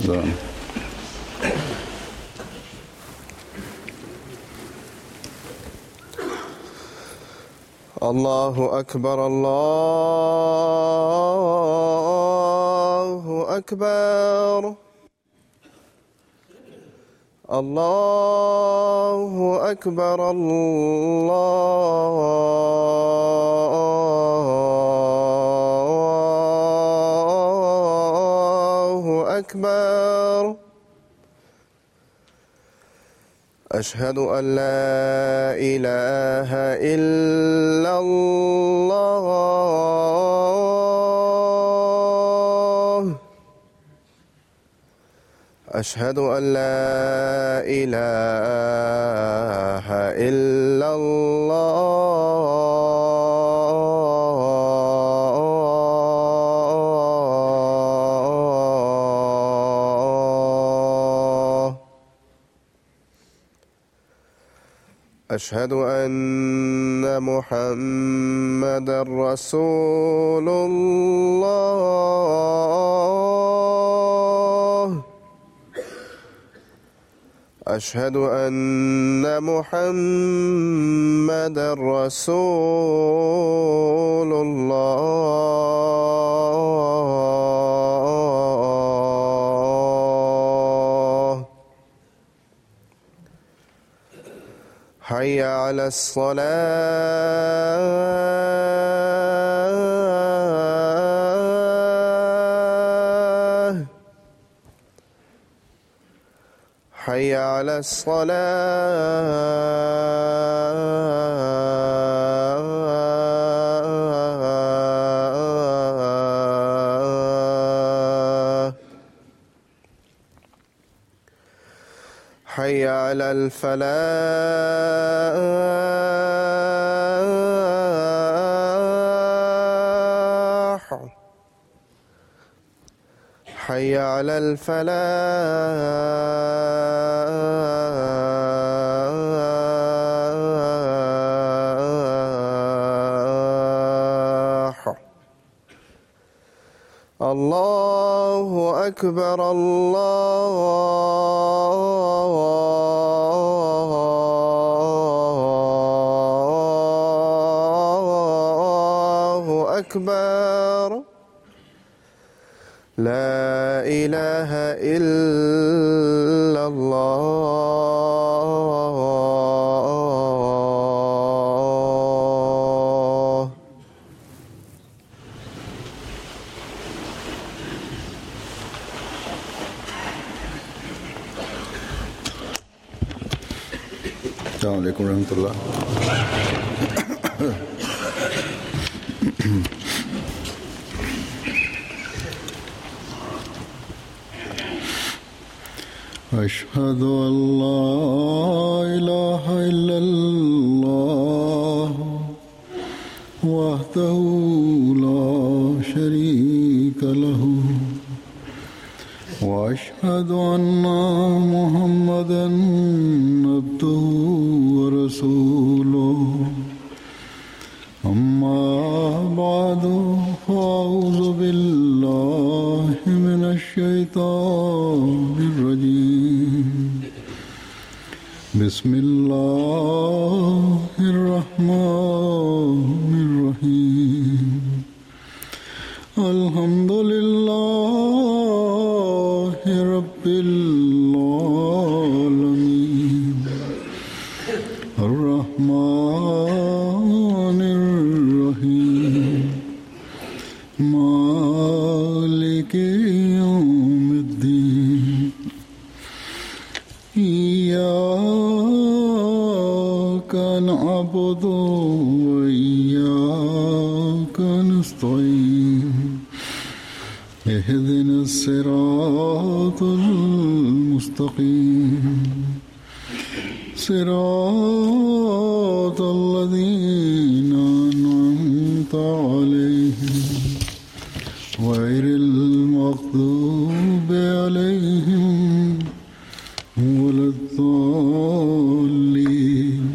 Done. الله أكبر الله أكبر الله أكبر الله أكبر أشهد أن لا إله إلا الله أشهد أن لا إله إلا الله أشهد أن محمد رسول الله أشهد أن محمد رسول الله حي على الصلاة حي على الصلاة حي على الفلاح حي على الفلاح الله أكبر الله أكبر لا إله إلا الله السلام عليكم ورحمة الله أشهد أن لا إله إلا الله وحده لا شريك له واشهد ان محمدا عبده ورسوله اما بعد فاعوذ بالله من الشيطان الرجيم بسم الله الرحمن الرحيم الحمد لله رب العالمين الرحمن الرحيم مالك يوم الدين إياك نعبد وإياك نستعين اهدنا الصراط المستقيم صراط الذين أنعمت عليهم غير المغضوب عليهم ولا الضالين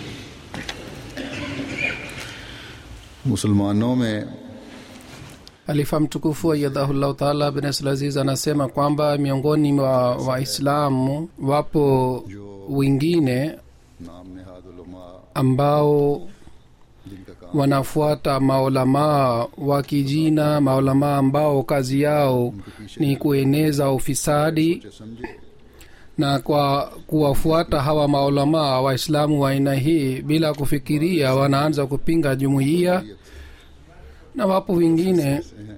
मुसलमानों में alifa mtukufu ayadhahullahu taala bin aziz anasema kwamba miongoni mwa waislamu wapo wengine नाम नहाद उलमा ambao जिनका काम wanafuata maulamaa wa kijina maulamaa ambao kazi yao ni kueneza ufisadi से समझे na kwa kuwafuata hawa maulamaa waislamu wa aina hii bila kufikiria wanaanza kupinga jumuiya na wapo wengine से हैं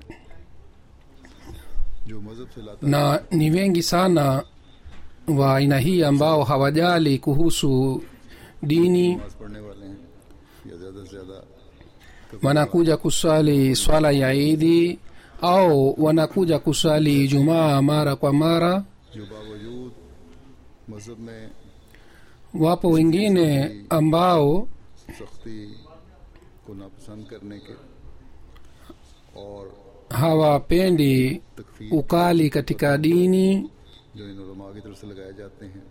जो मजहब से लाता na ni wengi sana wa aina hii ambao hawajali kuhusu dini नमाज पढ़ने वाले हैं या ज्यादा से ज्यादा wanakuja kuswali swala ya idi au wanakuja kuswali jumaa mara kwa mara जो बावजूद मजहब में wapo wengine ambao सख्ती को नापसंद करने के और hawapendi तकफीर ukali katika dini जो इन उलमा की तरफ से लगाए जाते हैं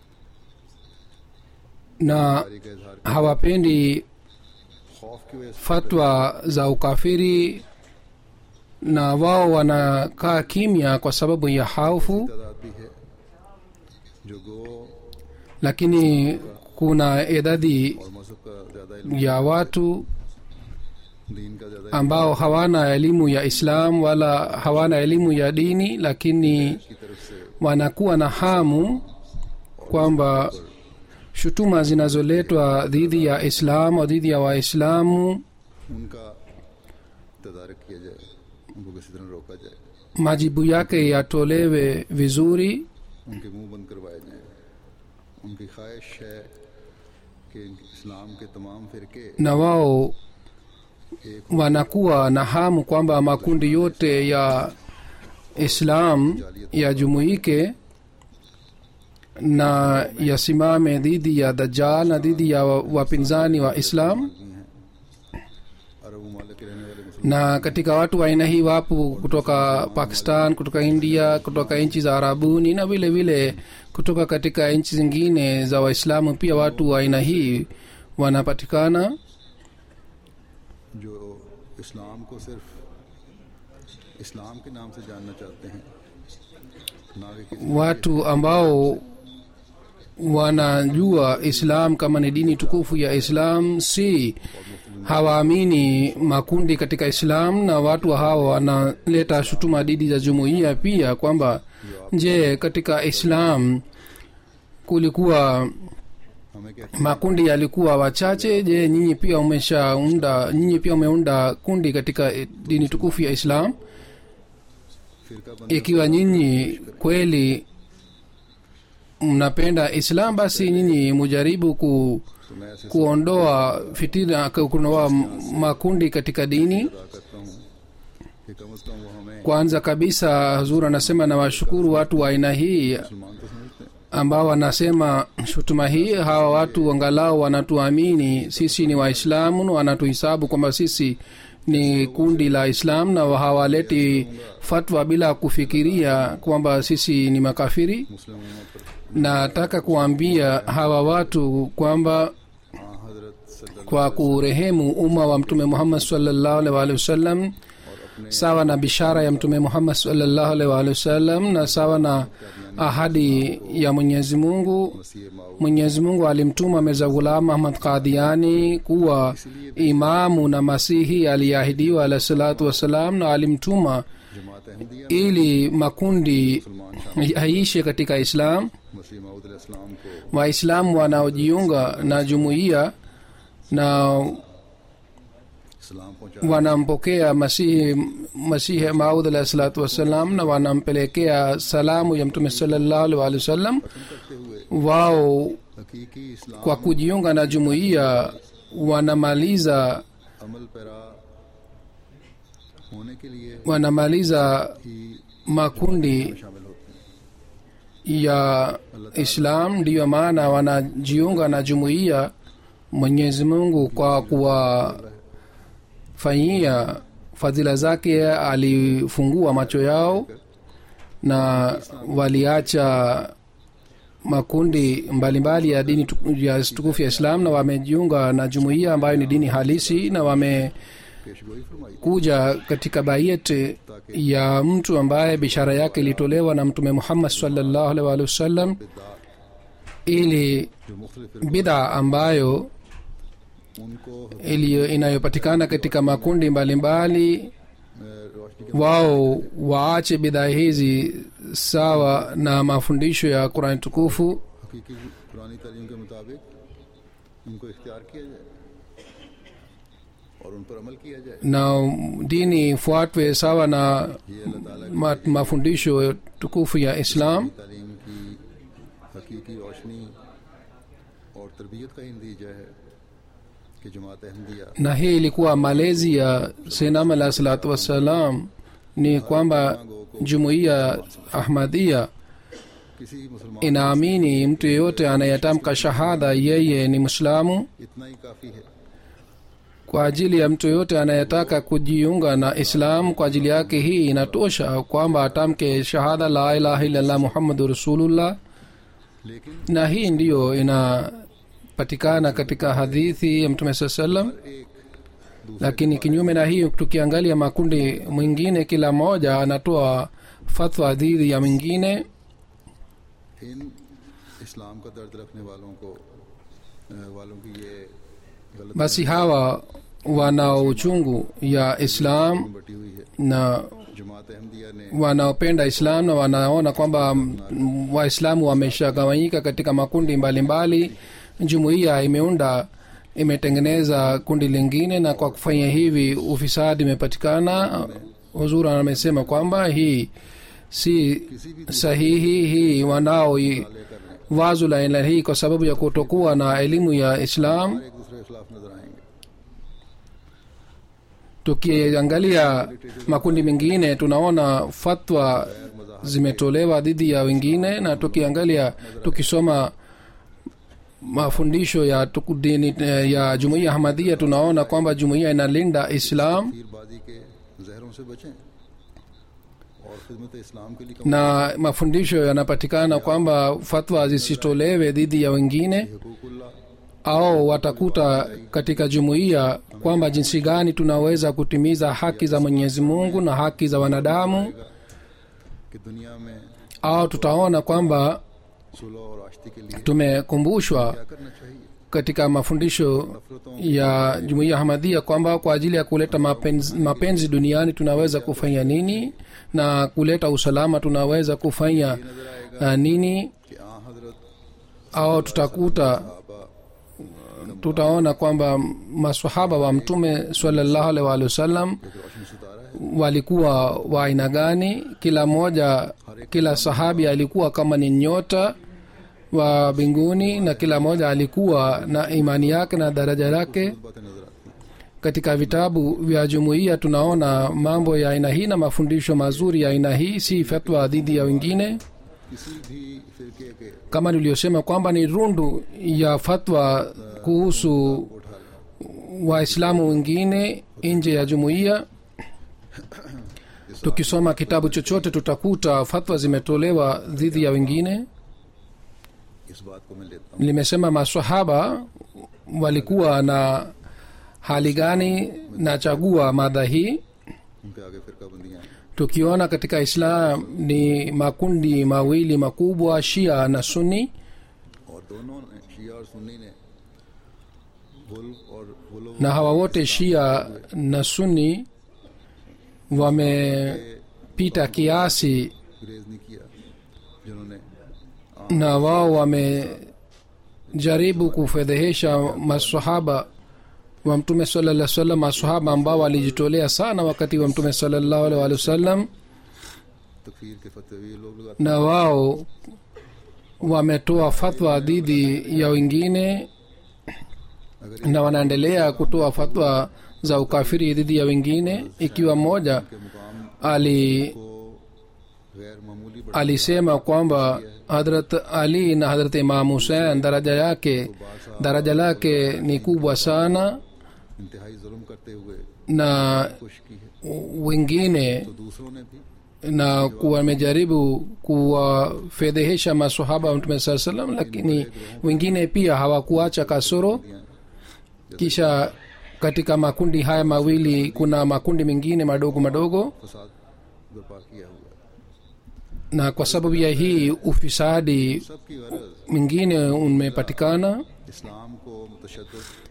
na कारी का इजहार कर hawapendi खौफ की वजह से fatwa za ukafiri na wao wanakaa kimya kwa sababu ya haufu तादाद भी है जो गो lakini kuna idadi और मजहब का ज्यादा इल्म ya watu दीन का ज्यादा ambao hawana elimu ya islam wala hawana elimu ya dini lakini की तरफ से wanakuwa na hamu kwamba shutuma zinazoletwa dhidi ya islam au dhidi ya waislamu उनका तदारक किया जाए उनको किसी तरह रोका जाए majibu yake yatolewe vizuri उनके मुंह बंद करवाए जाएं उनकी ख्वाहिश है कि इस्लाम के तमाम फिरके na wao एक wanakuwa na hamu kwamba makundi yote ya islam yajumuike na yasimame dhidi ya dajjal na dhidi ya wa- wapinzani wa islam की हैं अरब ममालिक के रहने वाले मुसलमान na katika watu wa aina hii wapo kutoka pakistan kutoka india kutoka nchi za arabuni na vile vile kutoka katika nchi zingine za waislamu pia watu wa aina hii wanapatikana जो इस्लाम को सिर्फ इस्लाम के नाम से जानना चाहते हैं ना कि किसी watu ambao wanajua islam kama ni dini tukufu ya islam si hawaamini makundi katika islam na watu hawa wanaleta shutuma dhidi za jumuiya pia kwamba je katika islam kulikuwa हमें कहते makundi yalikuwa wachache je nyinyi pia umeshaunda nyinyi pia umeunda kundi katika eh, dini tukufu ya islam फिरका बंद ikiwa nyinyi kweli mnapenda islam basi nyinyi mujaribu ku, तो मैं ऐसे kuondoa fitina ku- kuondoa m- makundi katika dini अदा करता हूँ कि कम अज कम वो हमें kwanza kabisa huzur anasema na washukuru watu wa aina hii मुसलमान तो समझते हैं ambao wanasema shutuma hii hawa watu angalau wanatuamini sisi ni waislamu na wanatuhisabu kwamba sisi ni kundi la islam na hawaleti fatwa bila kufikiria kwamba sisi ni makafiri मुस्लिम उम्मत पर nataka kuambia hawa watu kwamba हाँ हजरत सल्लल्लाहु kwa kurehemu umma wa mtume muhammad sallallahu alaihi wa alihi wasallam और अपने sawa na bishara ya mtume muhammad sallallahu alaihi wa alihi wasallam na sawa na ahadi ya mwenyezi mungu मसीह माऊ mwenyezi mungu alimtuma mirza ghulam ahmad qadiani kuwa imamu na masihi aliyeahidiwa alahi salatu wassalam na alimtuma जमात Ahmadiyya ili makundi मुसलमान yaishe katika islam मसीह माऊद इस्लाम को waislamu wanaojiunga na jumuiya na इस्लाम पहुंचा wanampokea masihi masihi maud alahi salatu wassalam na wanampelekea salamu ya mtume salallahu alaihi waalihi wasallam करते हुए wao हकीकी Islam kwa kujiunga na jumuiya wanamaliza अमल पैरा होने के लिए wanamaliza ही makundi शामिल होते हैं ya islam ndiyo maana wanajiunga na jumuiya mwenyezi mungu kwa kuwafanyia fadhila zake alifungua macho yao na waliacha makundi mbalimbali mbali ya dini tuku- ya tukufu ya islam na wamejiunga na jumuiya ambayo ni dini halisi na wame पेशगोई फरमाई kuja katika bayet ya mtu ambaye bishara yake ilitolewa na mtume muhammad salllahu alaihi waalihi wasallam ili जो मुख्तलिफ bidha ambayo उनको iliyo inayopatikana katika makundi mbalimbali अ, रोशनी के wao waache bidhaa hizi sawa na mafundisho ya qurani tukufu हकीकी पुरानी तालीम के मुताबिक उनको इख्तियार किया जाए और उन पर अमल किया जाए na dini ifuatwe sawa na ये अल्लाह ताला की ma, mafundisho tukufu ya islam तालीम की हकीकी रोशनी और तरबियत का ही नतीजा है कि जमात Ahmadiyya na hii ilikuwa malezi ya senam alah salatu wassalam ni kwamba jumuiya ahmadia किसी मुसलमान inaamini mtu yeyote anayetamka shahada yeye ni mwislamu इतना ही काफ़ी है kwa ajili ya mtu yoyote anayetaka kujiunga na islam kwa ajili yake hii inatosha kwamba atamke shahada la ilaha illallah muhammadu rasulullah लेकिन na hii ndiyo inapatikana katika hadithi ya mtume saa salam एक lakini kinyume na hii tukiangalia makundi mwingine kila mmoja anatoa fatwa dhidi ya mwingine इन इस्लाम का दर्द रखने वालों को अ, वालों की ये गलत basi hawa wanao uchungu ya islam बटी हुई है na जमात अहमदिया ने wanaopenda islam na wanaona kwamba mm, waislamu wameshagawanyika katika makundi mbalimbali jumuiya imeunda imetengeneza kundi lingine na kwa kufanya hivi ufisadi imepatikana huzura amesema kwamba hii si sahihi hii wanao i- wazo la aina hii kwa sababu ya kutokuwa na elimu ya islam एक दूसरे के खिलाफ नजर आएंगे tukiangalia makundi mengine tunaona fatwa zimetolewa dhidi ya wengine na tukiangalia tukisoma mafundisho ya tuku- dini eh, ya jumuiya hamadia tunaona kwamba jumuiya inalinda islam तीरबाजी के जहरों से बचें और खिदमत इस्लाम के लिए कम na mafundisho yanapatikana kwamba fatwa zisitolewe dhidi ya wengine हकूकुल्लाह au watakuta katika jumuiya kwamba jinsi gani tunaweza kutimiza haki za mwenyezi mungu na haki za wanadamu कि दुनिया में au tutaona kwamba सुलह और आश्ती के लिए tumekumbushwa क्या करना चाहिए katika mafundisho ya jumuiya hamadhia kwamba kwa ajili ya kuleta mapenzi, mapenzi duniani tunaweza kufanya nini na kuleta usalama tunaweza kufanya uh, nini कि आ हजरत au tutakuta tutaona kwamba masahaba wa mtume salallahu alaihi waalihi wasallam एक रोशन सितारा है walikuwa wa aina gani kila mmoja kila sahabi alikuwa kama ni nyota wa mbinguni na kila mmoja alikuwa na imani yake na daraja lake बातें नजर आती हैं katika vitabu vya jumuiya tunaona mambo ya aina hii na mafundisho mazuri ya aina hii si fatwa dhidi ya wengine किसी भी फिरके के kama niliyosema kwamba ni rundu ya fatwa kuhusu waislamu wengine nje ya jumuiya tukisoma kitabu chochote tutakuta fatwa zimetolewa dhidi ya wengine इस बात को मैं लेता हूँ limesema masahaba walikuwa na hali gani na chagua madha hii उनके आगे फिरका बंदियाँ हैं tukiona katika islam ni makundi mawili makubwa shia na sunni और दोनों ने शिया और सुन्नी ने गुल और गुलो na hawa wote shia na sunni wamepita kiasi गुरेज नहीं किया जिन्होंने na wao wamejaribu kufedhehesha masahaba wa mtume salaa salam masahaba ambao walijitolea sana wakati wa mtume salallahu alaihi wa sallam तकफीर के फतवे ये लोग लगाते na wao wametoa fatwa dhidi ya wengine अगर na wanaendelea kutoa fatwa za ukafiri dhidi ya wengine ikiwa mmoja के मुकाम ali को गैर मामूली बढ़ा alisema kwamba hadrat ali na hadrat imam husein daraja yake daraja lake ni kubwa sana इंतहाई जुल्म करते हुए na खुश की है wengine तो दूसरों ने भी na kuwa wamejaribu kuwafedhehesha masahaba wa mtume saa salam lakini wengine pia hawakuacha kasoro kisha katika makundi haya mawili kuna makundi mengine madogo madogo फसाद बर्पा किया हुआ है na kwa sababu ya hii ufisadi सबकी गरज mwingine umepatikana इस्लाम को मुतशद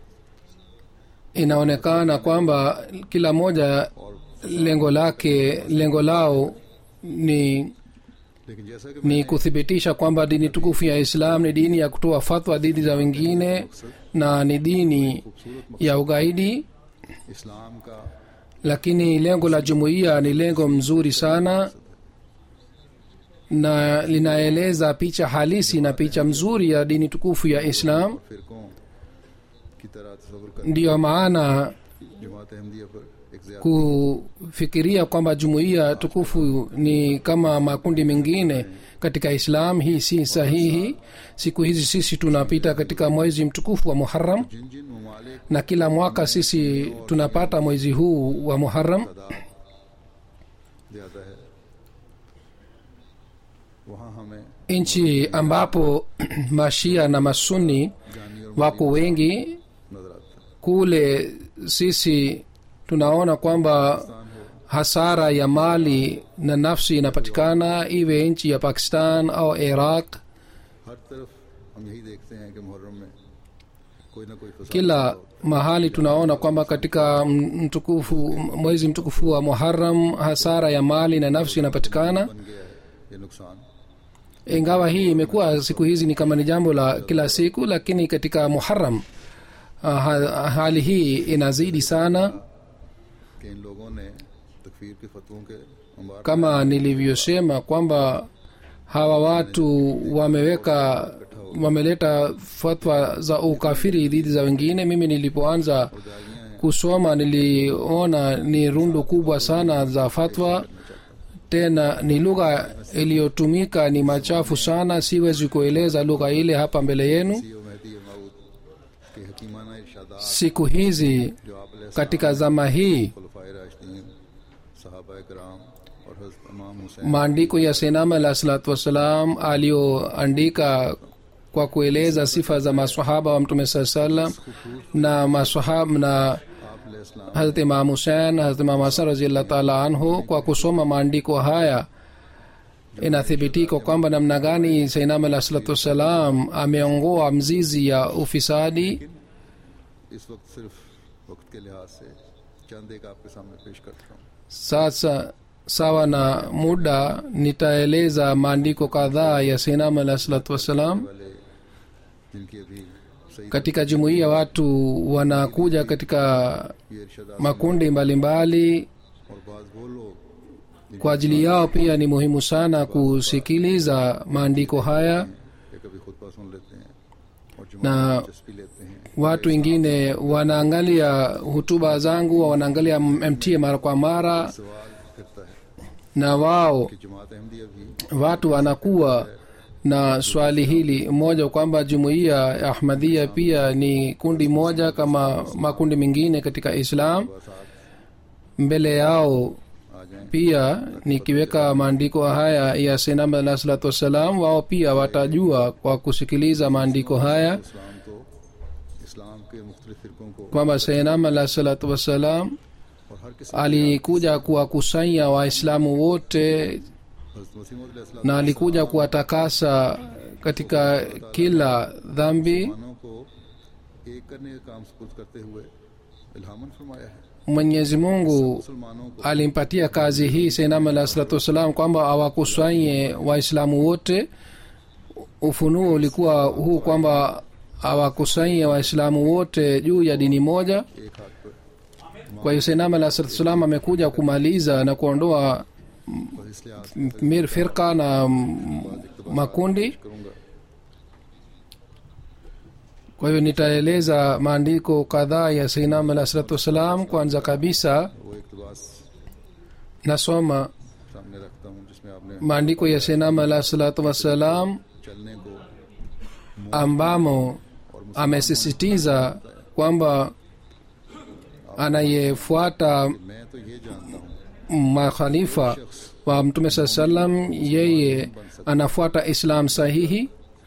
inaonekana kwamba kila moja lengo lake lengo lao ni लेकिन जैसा कि ni kuthibitisha kwamba dini tukufu ya islam ni dini ya kutoa fatwa dhidi za wengine na ni dini ya ugaidi इस्लाम का lakini lengo la jumuiya ni lengo mzuri sana na linaeleza picha halisi na picha mzuri ya dini tukufu ya islam फिरकों की तरह तस्वर कर ndiyo maana जमात अहमदिया पर एक ज्यादा kufikiria kwamba jumuiya tukufu ni kama makundi mengine katika islam hii si sahihi siku hizi sisi tunapita katika mwezi mtukufu wa muharam जिन जिन ममालिक na kila mwaka sisi tunapata mwezi huu wa muharam तादाद ज्यादा है वहाँ हमें nchi ambapo mashia na masuni जानी और wako wengi नजर आता है kule sisi tunaona kwamba Pakistan हो hasara ya mali na nafsi inapatikana iwe nchi ya pakistan au iraq हर तरफ हम यही देखते हैं कि मुहर्रम में कोई ना कोई फसाद kila mahali tunaona kwamba katika mtukufu mwezi mtukufu wa muharam hasara ya mali na nafsi inapatikana बन गया है ये नुकसान ingawa hii imekuwa siku hizi ni kama ni jambo la kila siku lakini katika muharam ah, ha, hali hii inazidi sana कि इन लोगों ने तकफीर के फतवों के मुबारक kama nilivyosema kwamba hawa watu wameweka wameleta fatwa za ukafiri dhidi za wengine mimi nilipoanza kusoma niliona ni rundu kubwa sana za fatwa tena ni lugha iliyotumika ni machafu sana siwezi kueleza lugha ile hapa mbele yenu सी और महदी माऊद के हकीमाना इरशादात siku hizi जो आप katika zama hii खुलफाए राशिदीन सहाबा कराम और हज़रत इमाम Hussain maandiko ya senama alah salatu wassalam aliyoandika kwa kueleza sifa za masahaba wa mtume saa salam na masahaba na आप इस्लाम hazrat imam husein hazrat imam hasan raziallah taala anhu kwa kusoma maandiko haya inathibitika kwamba namna gani sainam alah salatu wassalam ameongoa mzizi ya ufisadi इस वक्त सिर्फ वक्त के लिहाज से चंद एक आपके सामने पेश करता हूँ sasa sawa na muda nitaeleza maandiko kadhaa ya sainam alah salatu wassalam वाले जिनकी अभी सही katika jumuiya watu wanakuja katika ये इरशादात makundi mbalimbali और बाज वो लोग kwa ajili yao pia ni muhimu sana kusikiliza maandiko haya ये कभी खुतबा सुन लेते हैं और ना- जुमा दिलचस्पी लेते हैं watu wengine wanaangalia hutuba zangu wanaangalia mt mara kwa mara सवाल करता है na wao कि जमात अहमदिया भी watu wanakuwa na swali hili moja kwamba jumuiya ya ahmadhia pia ni kundi moja kama makundi mengine katika islam mbele yao आ जाएं pia nikiweka maandiko haya ya senam alah salatu wassalam wao pia watajua kwa kusikiliza maandiko haya इस्लाम तो इस्लाम के मुख्तलिफ फिरकों को kwamba senam alah salatu wassalam और हर किसी alikuja kuwakusanya waislamu wote हज़रत मसीह मौद na alikuja kuwatakasa katika kila dhambi मुसलमानों को एक करने का काम सपुर्द करते हुए इल्हामन फरमाया है mwenyezi mungu मुसलमानों को alimpatia kazi hii senam alah salatu wassalam kwamba awakusanye waislamu wote ufunuo ulikuwa huu kwamba awakusanye waislamu wote juu ya dini moja एक हाथ पर kwa hiyo senam alah salatu wassalam amekuja kumaliza na kuondoa बस इसलिए आज mir firka na mm, makundi करूंगा kwa hiyo nitaeleza maandiko kadhaa ya seinam alah salatu wassalam kwanza kabisa वो इकतबास nasoma सामने रखता हूँ जिसमें आपने maandiko ya seinam alah salatu wassalam चलने को ambamo amesisitiza kwamba anayefuata मैं तो ये जानता हूँ makhalifa wa mtume saa salam yeye anafuata islam sahihi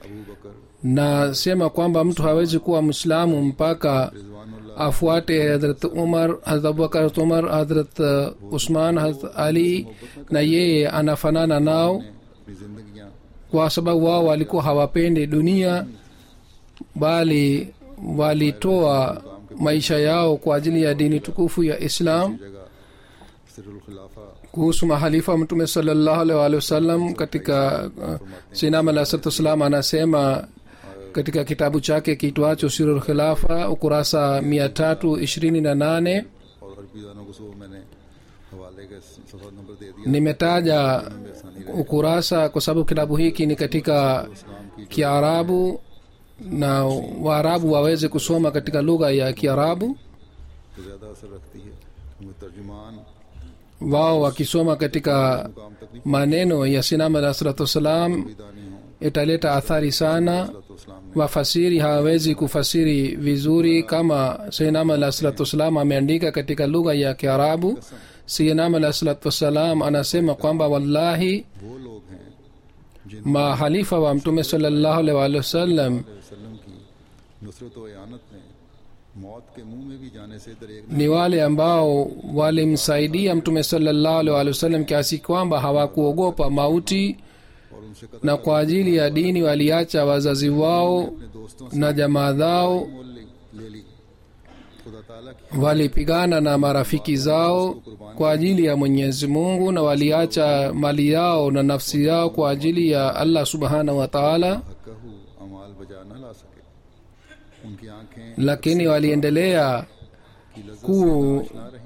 Abu बकर nasema kwamba mtu hawezi kuwa mwislamu mpaka रिजवानुल्लाह afuate hadrat umar hadrat abubakar hadrat umar hadrat uh, usman hadrat ali na yeye anafanana nao ने अपनी जिंदगियां kwa sababu wao walikuwa hawapendi dunia bali walitoa maisha yao kwa ajili ya dini tukufu ya islam जगह सिरुल खिलाफा kuhusu mahalifa mtume salallahu alaihi waalihi wasallam katika uh, sinam alahsatuwassalam anasema katika kitabu chake kitwacho sirul khilafa ukurasa mia tatu ishirini na nane और अरबी दानों को सुबह मैंने हवाले का सफर नंबर दे दिया nimetaja ukurasa kwa sababu kitabu hiki ni katika इस्लाम की kiarabu na waarabu waweze kusoma katika lugha ya kiarabu तो ज्यादा असर रखती है क्योंकि तर्जुमान wao wakisoma katika मुकाम तक नहीं maneno ya sinam alah salatu wassalam दानी हो italeta athari sana तो इस्लाम ने wafasiri hawawezi kufasiri vizuri kama sainam alah salatu wassalam ameandika katika lugha ya kiarabu sainam alah salatu wassalam anasema kwamba wallahi वो लोग हैं जिन mahalifa wa mtume salallahu alaihi waalihi wasallam वसल्लम की नुसरत व यानत में मौत के मुंह में भी जाने से दरेक ni wale ambao walimsaidia mtume salallahu alaihi waalihi wasallam kiasi kwamba hawakuogopa mauti और उनसे कतल na kwa ajili ya dini waliacha wazazi wao अपने दोस्तों से na jamaa zao मोल ली- ले ली खुदा ताला की walipigana na marafiki zao kwa ajili ya mwenyezi mungu na waliacha mali yao na nafsi yao kwa ajili ya allah subhanahu wa taala हकहू अमाल बजा न ला सके उनकी आंखें lakini waliendelea की लज्जत ku ना रही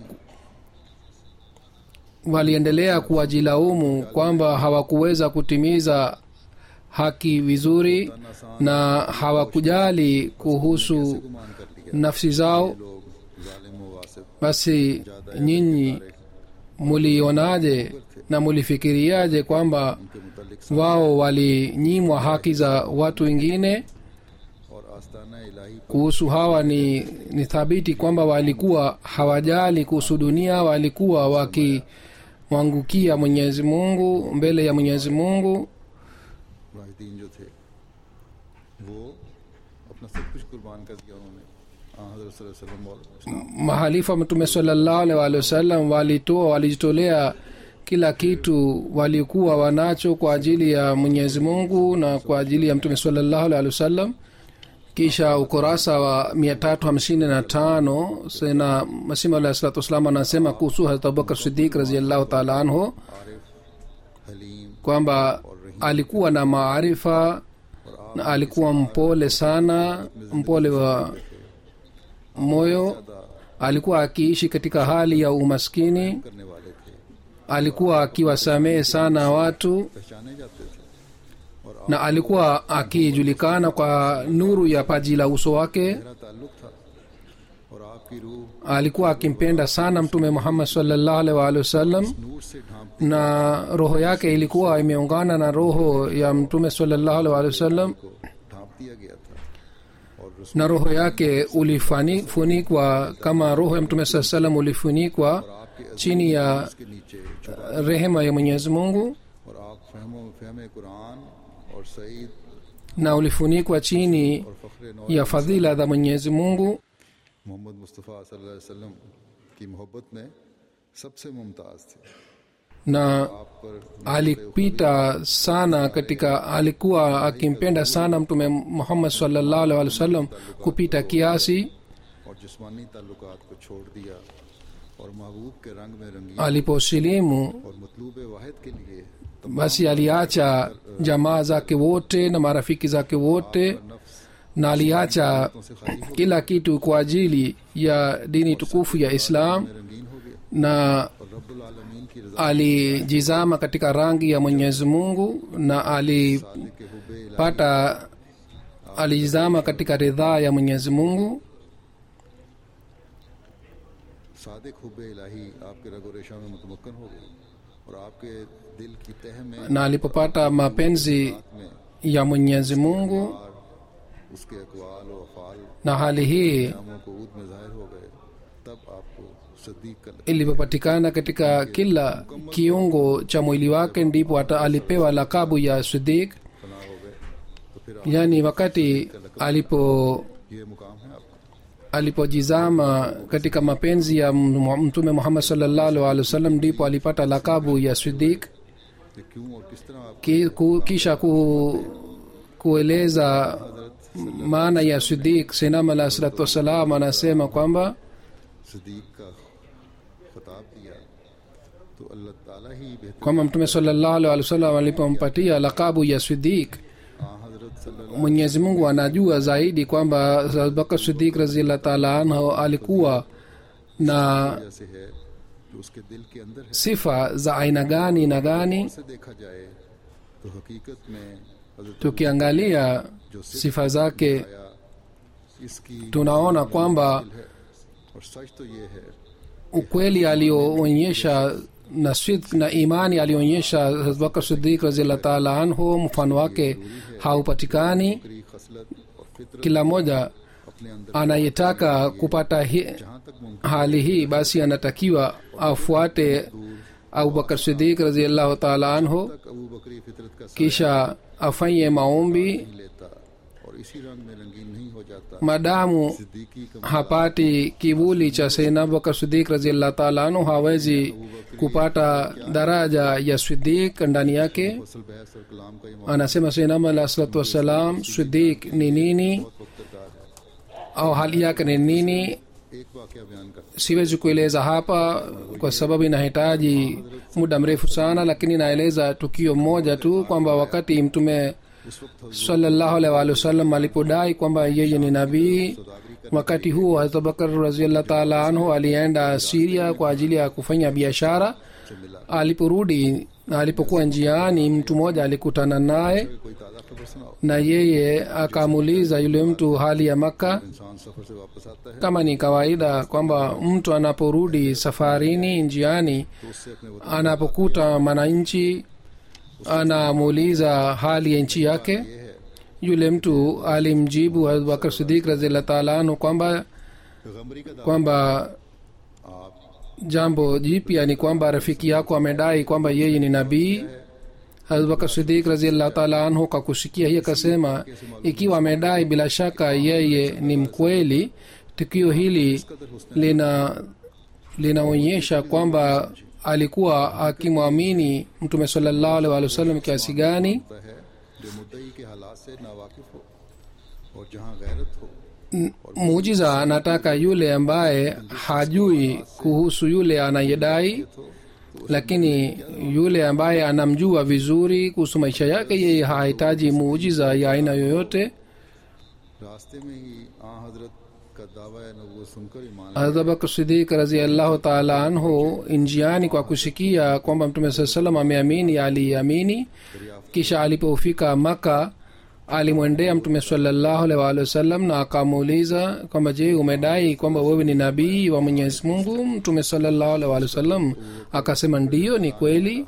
waliendelea kuwajilaumu kwamba hawakuweza kutimiza haki vizuri na hawakujali kuhusu गुमान कर लिया nafsi zao लोग जालिम व वासिब basi nyinyi mulionaje na mulifikiriaje kwamba के मुतालिक wao walinyimwa haki za watu wengine और आस्ताना इलाही kuhusu hawa ni, ni thabiti kwamba walikuwa hawajali kuhusu dunia walikuwa wakimwangukia mwenyezi mungu mbele ya mwenyezi mungu Mujahideen जो थे वो अपना सब कुछ कुर्बान कर दिया उन्होंने हाँ, हज़रत सल्लल्लाहु अलैहि वसल्लम और mahalifa mtume salallahu alaihi waalihi wasallam walitoa walijitolea kila kitu walikuwa wanacho kwa ajili ya mwenyezi mungu na kwa ajili ya mtume salallahu alaihi wasallam kisha ukurasa wa 355 sena masima alahi salatu wassalam anasema kuhusu harat abubakar sidik raziallahu taala anhu Arif haleem kwamba alikuwa na maarifa na alikuwa mpole sana mpole wa moyo alikuwa akiishi katika hali ya umaskini करने वाले थे alikuwa akiwasamehe sana watu पहचाने जाते थे और na alikuwa akijulikana kwa nuru ya paji la uso wake मेरा ताल्लुक था और आपकी रूह alikuwa akimpenda sana mtume muhammad sallallahu alaihi wa alihi wasallam नूर से ढांप na roho yake ilikuwa imeungana na roho ya mtume sallallahu alaihi wa alihi wasallam को ढांप दिया गया था और रसूल na roho yake ulifunikwa kama roho ya mtume saa salam ulifunikwa आपके chini ya के नीचे छुपा rehema ya mwenyezi mungu और आप फहमो फहम कुरान और सईद na ulifunikwa chini और फ़ख्र नौ ya fadhila za mwenyezi mungu Mohammad मुस्तफ़ा सल्लल्लाहु अलैहि वसल्लम की मोहब्बत में सबसे मुमताज़ थे na आप पर alipita sana katika alikuwa akimpenda sana mtume muhammad sallallahu alaihi wasallam kupita kiasi और जिस्मानी ताल्लुकात को छोड़ दिया और महबूब के रंग में रंगी aliposilimu और मतलूब वाहिद के लिए basi aliacha jamaa zake wote na marafiki zake wote नफ्स na aliacha से खाली हो kila kitu kwa ajili ya dini tukufu ya islam रंगीन हो गया na और रब्बुल आलमीन की रजा alijizama katika rangi ya mwenyezi mungu na alipata के हुबे alijizama katika ridhaa ya mwenyezi mungu सादिक हुबे इलाही आपके रगो रेशा में मुतमक्कन हो गए और आपके दिल की तह में na alipopata mapenzi में ya mwenyezi mungu और उसके अकवाल व अफ़ाल na hali hii नामों को ऊद में जाहिर हो गए तब आपको सदीक कर ilipopatikana katika kila kiungo cha mwili wake ndipo hata alipewa lakabu ya sidik फना हो गए तो फिर आप yaani wakati alipo ये मुकाम है आपका alipojizama katika mapenzi ya m- mtume muhammad salllahu alih wasallam ndipo alipata lakabu ya sidik ये क्यों और किस तरह आप ki, ku, kisha ku, kueleza maana ya sidik sinam alah salatu wassalam anasema kwamba Sadiq का खिताब दिया तो अल्लाह ताला ही बेहतर kwamba mtume salllahu alih wasallam alipompatia lakabu ya sidik हाँ हजरत सल्लल्लाहु mwenyezi mungu anajua zaidi kwamba abubakar sidik raziallah taala anhu alikuwa na वजह से है जो उसके दिल के अंदर है sifa za aina gani na gani से देखा जाए तो हकीकत में हजरत tukiangalia जो sifa zake आया इसकी tunaona kwamba दिल है और सच तो ये है ukweli alioonyesha na sidq na imani alionyesha abubakar sidik raziallah taala anhu mfano wake haupatikani करी खसलत और फितरत kila moja अपने अंदर anayetaka kupata hi, जहाँ तक मुमकिन hali hii basi anatakiwa afuate abubakar sidik raziallahu taala anhu तक अबू बकरी फितरत का साया kisha afanye maombi नहीं लेता और इसी रंग में रंगीन नहीं हो जाता madamu सिद्दीकी का hapati kivuli cha sayyidina abubakar sidik raziallah taala anhu hawezi kupata daraja ya sidik ndani yake फसल बहस और कलाम का ये मौका anasema sayyidina alah salatu wassalam sidik ni nini वक्तदार है au hali yake ni nini एक वाक्य बयान कर siwezi kueleza hapa kwa sababu inahitaji muda mrefu sana lakini naeleza tukio moja tu kwamba wakati mtume उस वक्त sallallahu alaihi wa alihi wasallam alipodai kwamba yeye ni nabii सौदागरी wakati huo hazrat abubakar raziallah taala anhu alienda siria kwa ajili ya kufanya biashara से मिला aliporudi na alipokuwa njiani mtu mmoja alikutana naye कोई ताज़ा खबर सुनाओ na yeye akamuuliza yule mtu hali ya makka इंसान सफर से वापस आता है kama ni kawaida kwamba mtu anaporudi safarini njiani तो उससे अपने वतन anapokuta mwananchi anamuuliza hali ya nchi yake ये है yule mtu alimjibu abubakar sidik raziallah taala anhu kwamba पैगम्बरी का दावा kwamba आप jambo jipya ni kwamba rafiki yako amedai kwamba yeye ni nabii abubakar sidik raziallah taala anhu kwa kusikia hii akasema ikiwa amedai bila shaka yeye ni mkweli tukio hili lina linaonyesha kwamba alikuwa akimwamini mtume salallahu alaihi wa sallam kiasi gani होता है जो मुद्दई के हालात से नावाकिफ हो और जहाँ गैरत हो muujiza anataka yule ambaye hajui kuhusu yule anayedai lakini yule ambaye anamjua vizuri kuhusu maisha yake yeye hahitaji muujiza ya aina yoyote रास्ते में ही आ हजरत का दावा नबूवत सुनकर ईमान abubakar sidik raziallahu taala anhu njiani kwa kusikia kwamba mtume saa salam ameamini aliamini kisha alipofika maka alimwendea mtume salallahu alaihi waalihi wasallam na akamuuliza kwamba je umedai kwamba wewe ni nabii wa mwenyezi mungu mtume salallahu alaihi waalihi wasallam akasema ndiyo ni kweli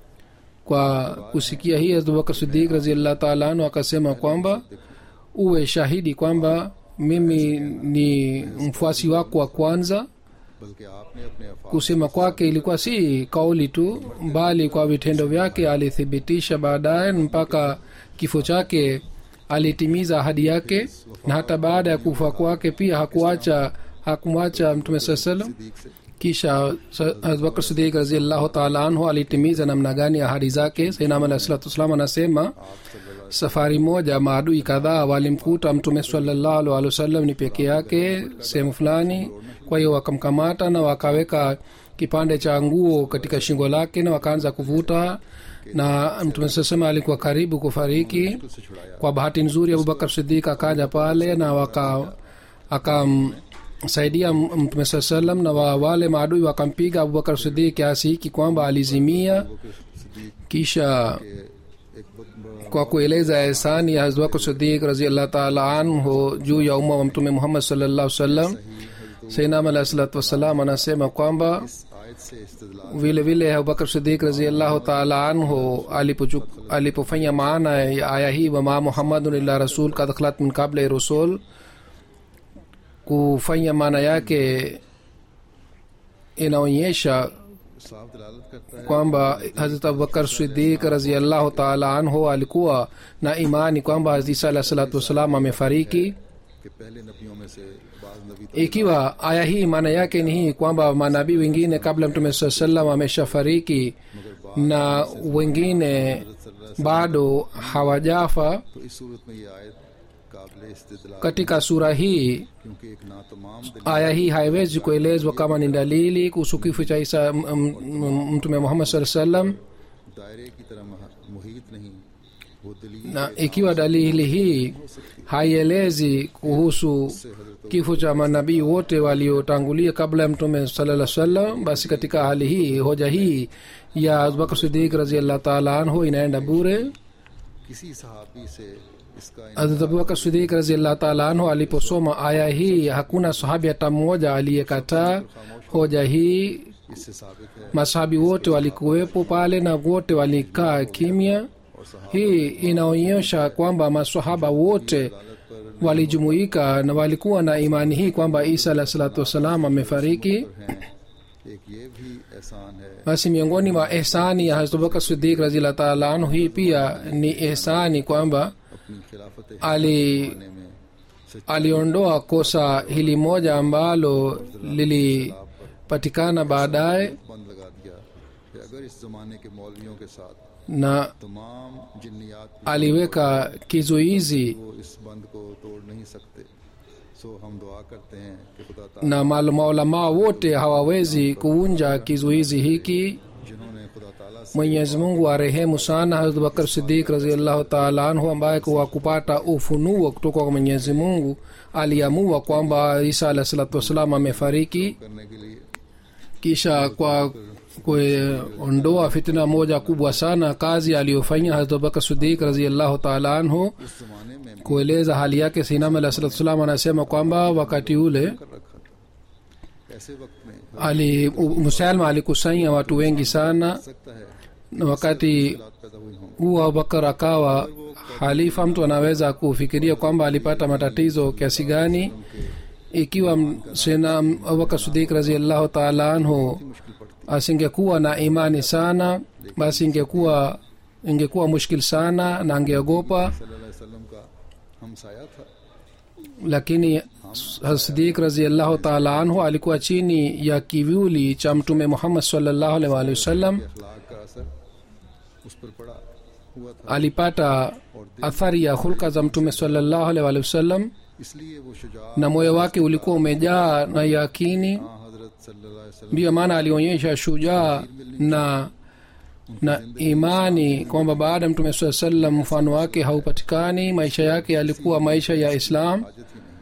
kwa kusikia hii abubakar sidik raziallahu taala anhu akasema kwamba uwe shahidi kwamba mimi ni mfuasi wako wa kwanza बल्कि आपने अपने Afaq kusema kwake ilikuwa si kauli tu bali kwa vitendo vyake alithibitisha baadaye mpaka kifo chake alitimiza ahadi yake na hata baada ya kufa kwake pia hakuacha hakumwacha mtume saa salam Sadiq से kisha Sa- abubakar sidik raziallahu taala anhu alitimiza namna gani ahadi zake sainam alah salatu wassalam anasema safari moja maadui kadhaa walimkuta mtume salallahu alaihi wasallam ni peke yake sehemu fulani kwa hiyo wakamkamata na wakaweka kipande cha nguo katika shingo lake na wakaanza kuvuta na mtume sasema alikuwa karibu kufariki से छुड़ाया kwa bahati nzuri abubakar sidik akaja pale na waka akamsaidia m- mtume saa salam na wa, wale maadui wakampiga abubakar sidik kiasi hiki kwamba alizimia Sadiq kisha के एक बहुत बड़ा kwa kueleza ehsani ya hazwako sidik raziallah taala anhu juu ya umma wa mtume muhammad sallallahu sallam sainam alahi salatu wassalam anasema kwamba इस आयत से इस्तदलाल vile vile abubakar sidik raziallahu taala anhu alipochu- alipofanya maana ya aya hii wama muhammadun illa rasul kad khalat min qabla rusul kufanya maana yake inaonyesha साफ दलालत करता है kwamba hazrat abubakar sidik raziallahu taala anhu alikuwa na imani kwamba hazrat isa alah salatu wassalam amefariki कि पहले नबियों में से बाज नबी तो ikiwa aya hii maana yake ni hii kwamba manabii wengine kabla mtume saa salam ameshafariki na wengine bado hawajafa तो इस सूरत में ये आयत काबिल इस्तेदलाल katika sura hii क्योंकि एक ना तमाम दलील aya hii haiwezi kuelezwa kama ni dalili kuhusu kifo cha isa m- m- m- mtume muhammad saa salam दायरे की तरह मह- मुहित नहीं वो दलील na ikiwa dalili hii haielezi kuhusu kifo cha manabii wote waliotangulia kabla ya mtume salaa salam basi katika hali hii hoja hii ya abubakar sidik raziallah taala anhu inaenda bure किसी सहाबी से इसका Hazrat abubakar sidik raziallah taala anhu aliposoma aya hii hakuna sahabi hata mmoja aliyekataa hoja hii इससे साबित है masahabi wote walikuwepo pale na wote walikaa kimya hii inaonyesha kwamba masahaba wote walijumuika na walikuwa na imani hii kwamba isa alah salatu wassalam amefariki हैं एक ये भी एहसान है basi miongoni mwa ehsani ya hazrat abubakar sidik raziallah taala anhu hii pia ni ehsani kwamba अपनी खिलाफत ali में aliondoa kosa hili moja ambalo lilipatikana baadaye बंद लगा दिया कि अगर इस जमाने के मौलवियों के साथ na तमाम जिन्नियात aliweka kizuizi वो इस बंद को तोड़ नहीं सकते सो हम दुआ करते हैं कि खुदा ताला na mal- maulamaa wote hawawezi kuvunja kizuizi hiki जिन्होंने खुदा ताला से mwenyezi mungu arehemu sana hazrat bakar sidik raziallahu taala anhu ambaye kwa kupata ufunuo kutoka kwa mwenyezi mungu aliamua kwamba isa alah salatu wassalam amefariki करने के लिए kisha kwa kuondoa fitna moja kubwa sana kazi aliyofanya hazrat abubakar sidik raziallahu taala anhu उस जमाने में kueleza hali yake sinam alah salatu wassalam anasema kwamba wakati ule कर रखा था ऐसे वक्त में हो ali u- musalma alikusanya watu wengi sana सकता है na wakati हालात पैदा हुई हों huu abubakar akawa halifa mtu anaweza kufikiria kwamba alipata matatizo kiasi gani ikiwa m- sena abubakar sidik raziallahu taala anhu मुश्किल पड़ती asingekuwa na imani sana basi ingekuwa ingekuwa mushkil sana na angeogopa सल्लल्लाहु अलैहि वसल्लम का हमसाया था lakini sidik raziallahu taala anhu alikuwa chini ya kivuli cha mtume muhammad sallallahu alaihi wa alihi wasallam अखलाक का असर उस पर पड़ा हुआ था alipata athari ya hulka za mtume sallallahu alaihi wa alihi wasallam इसलिए वो Shuja na moyo wake ulikuwa umejaa na yakini हाँ हजरत सल्लल्लाहु अलैहि वसल्लम ndiyo maana alionyesha shujaa na na imani kwamba baada ya mtume saa salam mfano wake haupatikani maisha yake yalikuwa maisha ya islam हाजत ही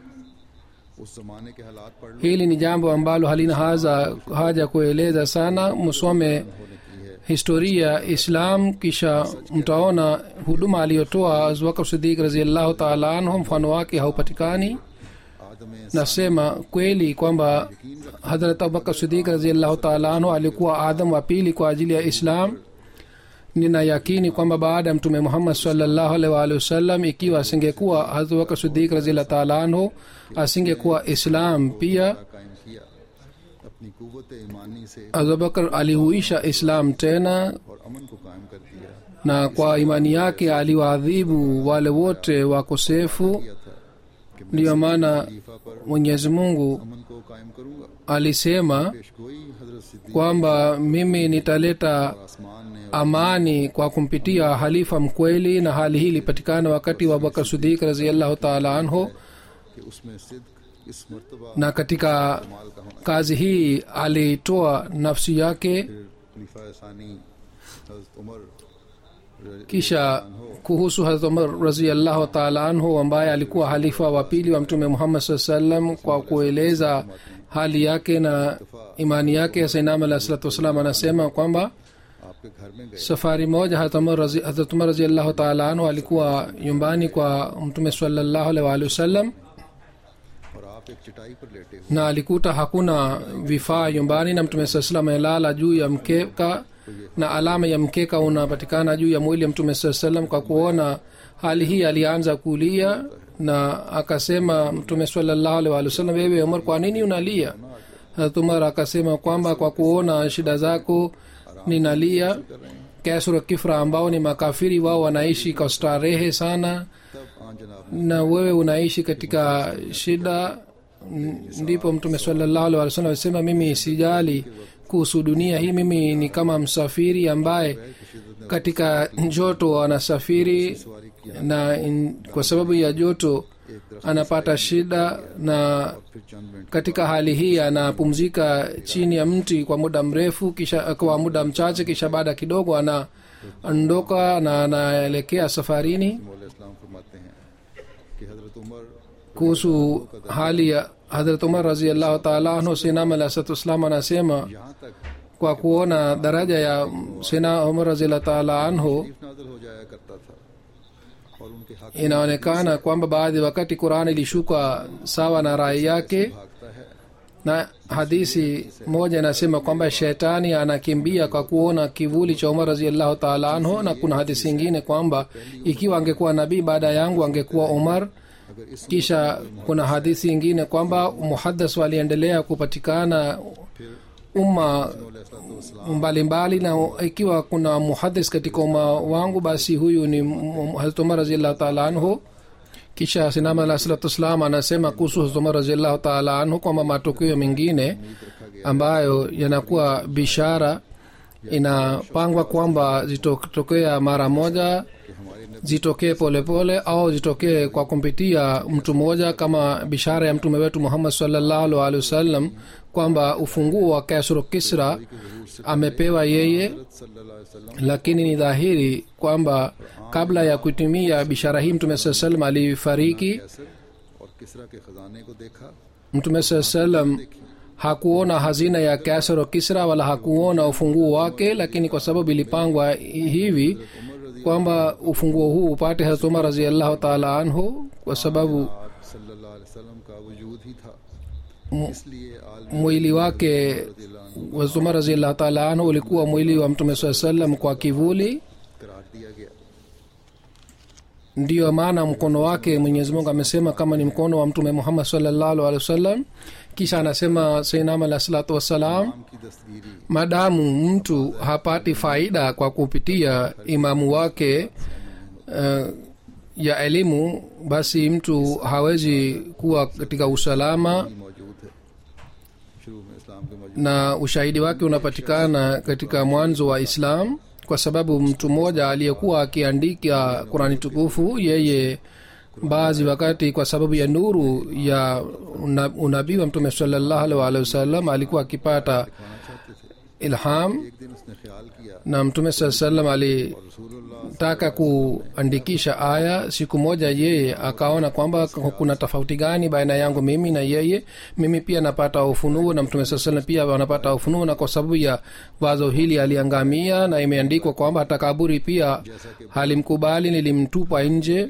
नहीं उस जमाने के हालात पढ़ लो hili ni jambo ambalo halina haza, haja kueleza sana msome होने की है historia ya islam kisha mtaona huduma aliyotoa abubakar sidik raziallahu taala anhu mfano wake haupatikani आदम nasema kweli kwamba hadrat abubakar sidik raziallahu taala anhu alikuwa adam wa pili kwa ajili ya islam nina yakini kwamba baada ya mtume muhammad salllahu alaihi waalihi wasallam ikiwa asingekuwa hadrat abubakar sidik raziallahu taala anhu asingekuwa islam pia कायम किया अपनी कुवत ईमानी से abubakar alihuisha islam tena और अमन को कायम कर दिया na kwa imani yake aliwaadhibu wale wote wakosefu किया था कि मैं ndiyo maana खलीफा पर mwenyezi mungu अमन को कायम करूंगा alisema पेशगोई हजरत सिद्दीक kwamba mimi nitaleta आसमान ने amani kwa kumpitia halifa mkweli na hali hii ilipatikana wakati wa abubakar sidik raziallahu taala anhu कि उसमें सिद्क इस मर्तबा na katika माल का होना kazi hii alitoa nafsi yake फिर खलीफा सानी हजरत Umar kisha kuhusu hazrat umar raziallahu taala anhu ambaye alikuwa halifa wa pili wa mtume muhammad saa salam kwa kueleza hali yake na imani yake sainam alah salatu wassalam anasema kwamba आपके घर में गए safari moja Hazrat Umar razi- Hazrat umar raziallahu taala anhu alikuwa nyumbani kwa mtume salallahu alaihi waalihi wasallam और आप एक चटाई पर लेटे हुए na alikuta hakuna vifaa nyumbani na mtume saa salam amelala juu ya mkeka na alama ya mkeka unapatikana juu ya mwili ya mtume saa salam kwa kuona hali hii alianza kulia na akasema mtume salallahu alaihi waalihi wasallam wewe umar kwa nini unalia Hazrat umar akasema kwamba kwa kuona shida zako ninalia kesro kifra ambao ni makafiri wao wanaishi kwa starehe sana तब आन जनाब na wewe unaishi katika shida N- ndipo mtume salallahu alaihi wasallam alisema mimi sijali kuhusu dunia hii mimi ni kama msafiri ambaye katika joto anasafiri na in, kwa sababu ya joto anapata shida na फिर चंद minute katika hali hii anapumzika chini ya mti kwa muda mrefu kisha kwa muda mchache kisha baada kidogo anaondoka na anaelekea safarini मौला इस्लाम फरमाते हैं कि हजरत Umar kuhusu hali ya hadrat umar raziallahu taala anhu sinam alahsatuslam anasema यहाँ तक kwa kuona daraja ya sina umar raziallahu taala anhu तकलीफ नाजल हो जाया करता था और उनके हक inaonekana kwamba baadhi wakati qurani ilishuka sawa na rai yake भागता है na hadisi moja inasema kwamba shetani anakimbia kwa kuona kivuli cha umar raziallahu taala anhu na kuna hadisi ingine kwamba ikiwa angekuwa nabii baada yangu angekuwa umar अगर इस kisha kuna hadithi ingine kwamba muhadas waliendelea kupatikana umma mbalimbali na ikiwa kuna muhadis katika umma wangu basi huyu ni hazrat umar raziallahu taala anhu kisha sinama alah salatu wassalam anasema kuhusu hazrat umar raziallahu taala anhu kwamba matukio mengine ambayo yanakuwa bishara inapangwa kwamba zitotokea mara moja zitokee polepole au zitokee kwa kumpitia mtu mmoja kama bishara ya mtume wetu muhammad sallallahu alaihi wasallam kwamba ufunguo wa kasro kisra amepewa yeye सल्लल्लाहु अलैहि वसल्लम lakini ni dhahiri kwamba kabla ya kutimia bishara hii mtume saa salam alifariki कैसर और किसरा के खजाने को देखा mtume saa salam hakuona hazina ya kasro kisra wala hakuona ufunguo wake lakini kwa sababu ilipangwa hivi kwamba ufunguo huu upate hazrat umar raziallahu taala anhu kwa sababu आप सल्लल्लाहु अलैहि वसल्लम का वजूद ही था इसलिए आलमी mwili wake hazrat umar raziallahu taala anhu ulikuwa mwili wa mtume saa salam kwa kivuli करार दिया गया ndiyo maana mkono wake mwenyezi mungu amesema kama ni mkono wa mtume muhammad salllahu alehi wasallam kisha anasema sainam alah salatu wassalam नाम की दस्तगीरी madamu mtu hapati faida kwa kupitia imamu wake uh, ya elimu basi mtu hawezi kuwa katika usalama मौजूद है शुरू में इस्लाम के मौजूद na ushahidi wake unapatikana katika mwanzo wa islam kwa sababu mtu mmoja aliyekuwa akiandika qurani tukufu yeye baadhi wakati kwa sababu ya nuru ya una- unabii wa mtume salallahu alaihi waalihi wasallam alikuwa akipata ilham एक दिन उसने ख्याल किया na mtume saa salam alitaka रसूलुल्लाह kuandikisha aya siku moja yeye akaona kwamba kuna tofauti gani baina yangu mimi na yeye mimi pia napata ufunuo na mtume saa salam pia wanapata ufunuo na kwa sababu ya wazo hili aliangamia na imeandikwa kwamba hata kaburi pia halimkubali nilimtupa nje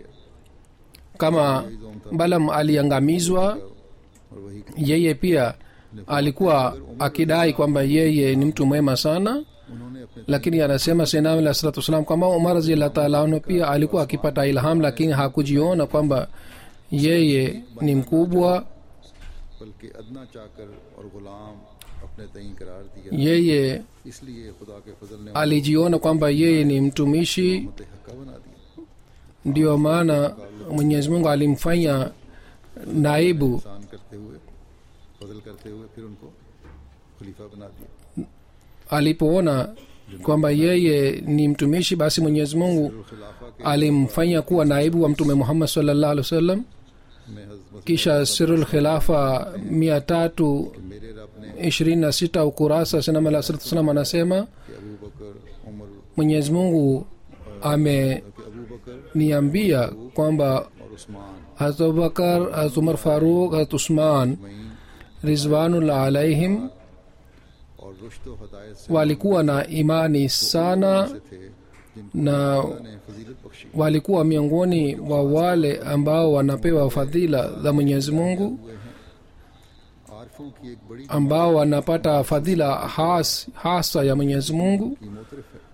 kama balam aliangamizwa और वही yeye pia alikuwa akidai kwamba yeye ni mtu mwema sana उन्होंने अपने lakini anasema senam alah salatu wassalam kwamba umar raziallah taala anhu pia alikuwa akipata ilham lakini hakujiona kwamba yeye ni mkubwa बल्कि अदना चाकर और गुलाम अपने तई करार दिया yeye इसलिए खुदा के फजल ने alijiona kwamba yeye ni mtumishi उम्मत हक्का बना दिया ndiyo maana mwenyezi mungu alimfanya naibu एहसान करते हुए फजल करते हुए फिर उनको खलीफा बना दिया alipoona kwamba yeye ni mtumishi basi mwenyezi mungu खिलाफा के alimfanya kuwa naibu wa mtume muhammad sallallahu alaihi wasallam में हजरत kisha sirul khilafa mia tatu मेरे रब ने ishirini na sita ukurasa sinam alah salatu wassalam anasema कि अबू बकर Umar mwenyezi mungu ameniambia कि अबू बकर kwamba और Usman hazrat abubakar hazrat umar faruk hazrat usman मईन rizwanullah alaihim और रुश्त व हदायत से walikuwa na imani sana से थे जिनको na अल्लाह ने फजीलत Bakshi walikuwa miongoni wa wale ambao wanapewa fadhila za mwenyezi mungu हुए हैं आरफों की एक बड़ी ambao wanapata fadhila has, hasa ya mwenyezi mungu की मोतरफ है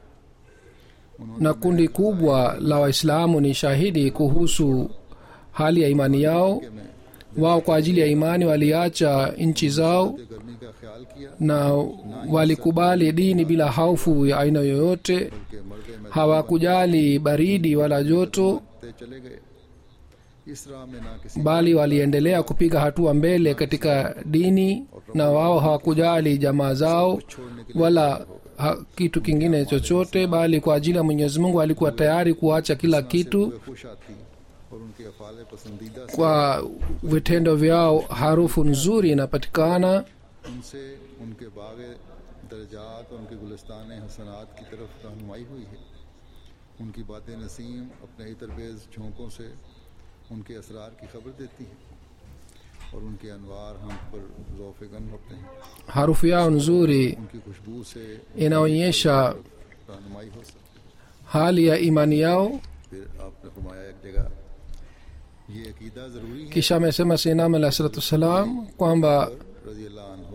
na kundi kubwa la waislamu ni shahidi kuhusu hali ya imani yao कि मैं wao kwa ajili ya imani waliacha nchi zao के गर्मी का ख्याल किया na walikubali dini bila hofu ya aina yoyote कि मर्द में hawakujali baridi wala joto ते चले गए इस राह में ना किसी bali waliendelea kupiga hatua mbele katika dini na wao hawakujali jamaa zao छोड़ने के wala ha, kitu kingine chochote bali kwa ajili ya mwenyezi mungu alikuwa tayari kuacha kila kitu लिए खुश आती और उनके अफाल पसंदीदा से kwa vitendo vyao harufu nzuri inapatikana उनसे उनके बाग दर्जात और उनके गुलस्तान हसनात की तरफ रहनुमाई हुई है उनकी बातें नसीम अपने ही तरबेज झोंकों से उनके असरार की खबर देती हैं और उनके अनवार हम पर ज़ौफ़गन होते हैं harufu yao nzuri उनकी खुशबू से inaonyesha रहनुमाई हो सकती है hali ya imani yao फिर आपने फरमाया एक जगह ये अकीदा ज़रूरी है kisha amesema sinam alah salatu wassalam kwamba रजी अल्लाह हो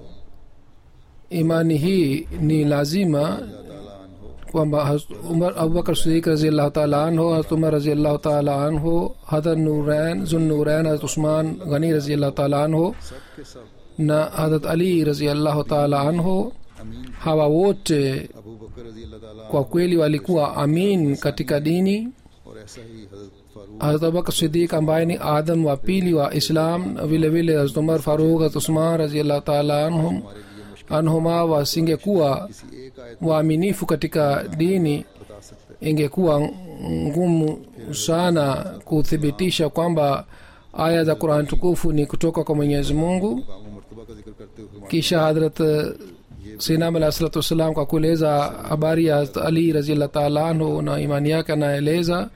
imani hii ni lazima ताला हो kwamba Hazrat umar abubakar sidik raziallahu taala anhu hazrat umar raziallahu taala anhu hadrat nurain zun nurain hazrat usman ghani raziallahu taala anhu सब के सब na hazrat ali raziallahu taala anhu अमीन hawa wote Abu बकर रजी अल्लाह ताला kwa kweli walikuwa amin katika dini और ऐसा ही हजरत Farooq hazrat abubakar sidik ambaye ni adam wa pili wa islam vile vile hazrat umar faruk hazrat usman raziallahu taala anhum हमारे लिए मुश्किल anhuma wasingekuwa किसी एक आयत waaminifu katika dini बता सकते ingekuwa ngumu sana kuthibitisha kwamba aya za quran tukufu ni kutoka kwa mwenyezi mungu मुकाम मरतबा का जिक्र करते हुए फरमाते kisha hadrat sinam alah salatu wassalam kwa kueleza habari ya Hazrat ali raziallah taala anhu na imani yake anaeleza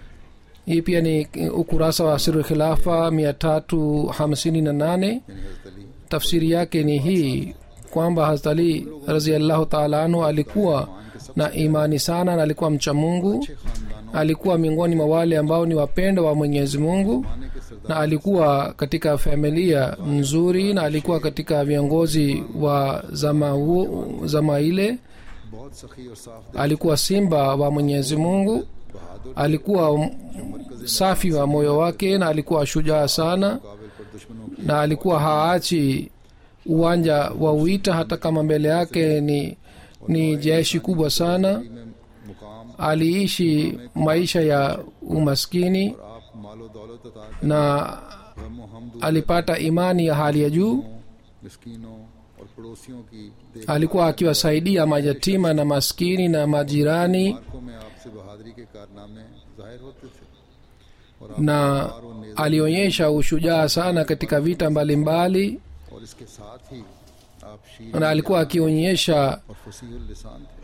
hii pia ni ukurasa wa siru khilafa mia tatu hamsini na nane यानी हजरत Ali tafsiri yake ni hii kwamba hazrat ali raziallahu taala anhu alikuwa na imani sana na alikuwa mcha mungu अच्छे खानदानों alikuwa miongoni mwa wale ambao ni wapendwa wa mwenyezi mungu माने के सरदार na alikuwa katika familia nzuri na alikuwa katika viongozi wa zama, huo, zama ile बहुत सखी और साफ दिल alikuwa simba wa mwenyezi mungu बहादुर alikuwa m- safi wa moyo wake na alikuwa shujaa sana काबिल पर दुश्मनों की na alikuwa haachi uwanja wa wita hata kama mbele yake ni ni jeshi kubwa sana में मुकाम aliishi maisha ya umaskini और आप मालो दौलत अता करें na गम हम alipata imani ya hali ya juu मिस्कीनों और पड़ोसियों की देख alikuwa akiwasaidia mayatima na maskini na majirani मार्कों में आपसे बहादुरी के कारनामे जाहिर होते थे और आप na तलवार और नेज़े alionyesha ushujaa sana katika vita mbalimbali mbali, और इसके साथ ही आप शीर na alikuwa akionyesha और फसीहुल लिसान थे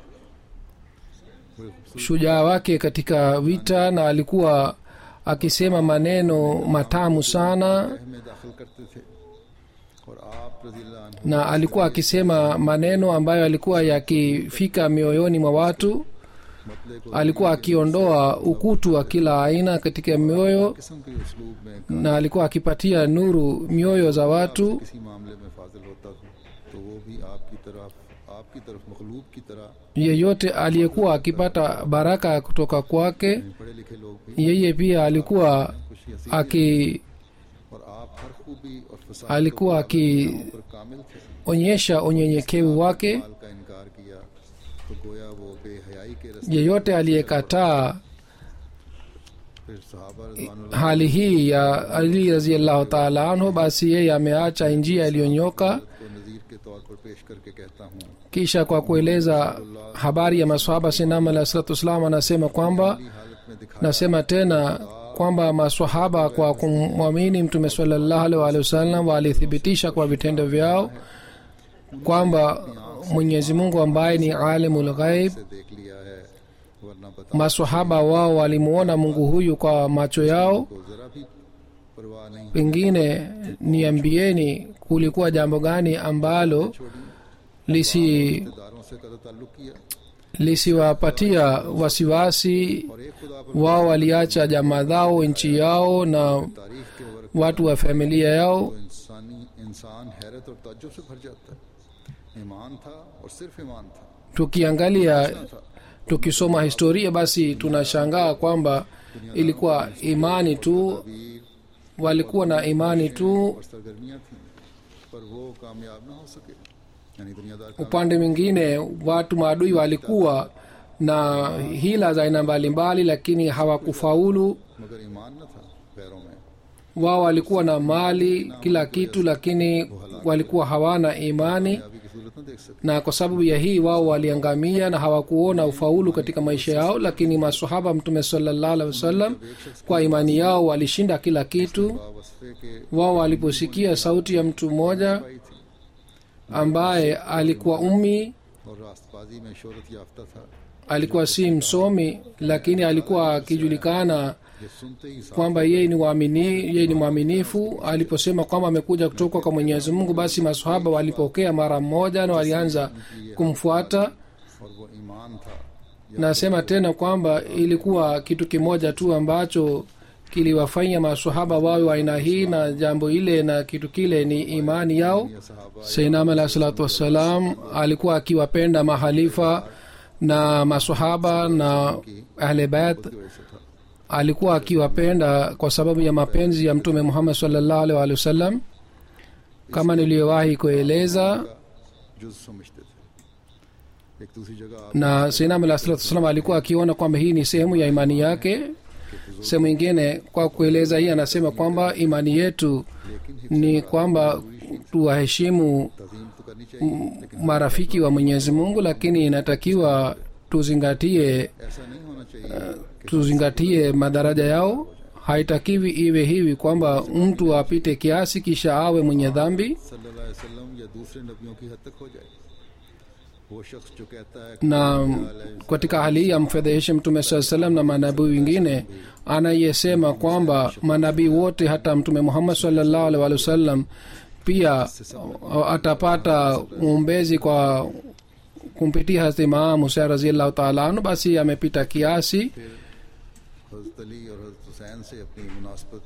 बड़े खूबसूरत ushujaa wake katika vita na alikuwa akisema maneno matamu sana तह में दाखिल करते थे और आप रजी अल्लाह अन्हु na alikuwa akisema maneno ambayo alikuwa yakifika mioyoni mwa watu मतले को alikuwa akiondoa ukutu wa kila aina katika mioyo किस्म के उसलूब में na alikuwa akipatia nuru mioyo za watu किसी मामले में फाजिल होता था तो वो भी आपकी तरफ आपकी तरफ मखलूब की तरह yeyote aliyekuwa akipata baraka kutoka kwake पढ़े लिखे लोग भी yeye pia alikuwa खुशी हंसी aki और आप हर खूबी और फसाद alikuwa पर कामिल थे akionyesha unyenyekevu wake माल का इनकार किया तो गोया वो बेहयाई के रस्ते yeyote aliyekataa फिर सहाबा रज़वानुल्लाह hali hii ya ali raziallahu taala anhu basi yeye ameacha njia iliyonyoka को नज़ीर के तौर पर पेश करके कहता हूँ kisha kwa kueleza habari ya maswahaba sinam alah salatu wassalam anasema kwamba की हालत में दिखा nasema tena kwamba maswahaba kwa kumwamini mtume salallahu alaihi waalihi wasallam walithibitisha kwa vitendo vyao kwamba mwenyezi mungu ambaye ni alimul ghaib से देख लिया है वरना बता maswahaba wao walimuona mungu huyu kwa macho yao को जरा भी परवाह नहीं pengine niambieni kulikuwa jambo gani ambalo lisi रिश्तेदारों से कदा ताल्लुक किया lisiwapatia wasiwasi और एक खुदा पर wao waliacha jamaa zao nchi yao na तारीफ के वर्क watu wa familia yao तो इंसानी इंसान हैरत और ताज्जुब से भर जाता है ईमान था और सिर्फ ईमान था tukiangalia tukisoma historia basi tunashangaa kwamba ilikuwa imani tu वीर walikuwa na imani tu और सरगर्मियां थीं पर वो कामयाब ना हो सके यानी दुनियादार कामयाब upande mwingine watu maadui walikuwa na hila za aina mbalimbali lakini hawakufaulu मगर ईमान न था पैरों में wao walikuwa na mali kila kitu lakini walikuwa hawana imani कामयाबी की सूरत न देख सके na kwa sababu ya hii wao waliangamia na hawakuona ufaulu katika maisha yao lakini masahaba mtume salallahu alaihi wasallam kwa imani yao walishinda kila kitu वसफे के wao waliposikia sauti ya mtu mmoja पाई थी ambaye alikuwa ummi और रास्तबाजी में शोहरत याफ्ता था alikuwa si msomi lakini alikuwa akijulikana ये सुनते ही साफ kwamba yeye ni waamini yeye ni mwaminifu aliposema kwamba amekuja kutoka kwa mwenyezi mungu basi masahaba walipokea mara mmoja na walianza kumfuata और वो ईमान था nasema tena kwamba ilikuwa kitu kimoja tu ambacho kiliwafanya masahaba wawe wa aina hii na jambo ile na kitu kile ni imani yao या सहाबा seinam alahi salatu wassalam alikuwa akiwapenda mahalifa na masahaba na ahle bait की वजह से था alikuwa akiwapenda kwa sababu ya mapenzi ya mtume muhammad salllahu alaihi waalihi wasallam kama niliyowahi kueleza जुज समझते थे एक दूसरी जगह आप na seinam alahi salatu wassalam alikuwa akiona kwamba hii ni sehemu ya imani yake sehemu ingine kwa kueleza hii anasema kwamba imani yetu ni kwamba tuwaheshimu तजीम तो करनी चाहिए लेकिन marafiki wa mwenyezi mungu lakini inatakiwa tuzingatie ऐसा नहीं होना चाहिए tuzingatie madaraja yao haitakiwi iwe hivi kwamba mtu apite kiasi kisha awe mwenye dhambi सल्लल्लाहु अलैहि वसल्लम या दूसरे नबियों की हद तक हो जाए वो शख्स जो कहता है कि na katika hali hii amfedheheshe mtume saa salam na manabii wengine anayesema kwamba manabii wote hata mtume muhammad salllahu alih walih wasallam pia uh, atapata uombezi kwa kumpitia hazrat imam husein raziallahu taala anhu basi amepita kiasi हजरत अली और हजरत हुसैन से अपनी मुनासबत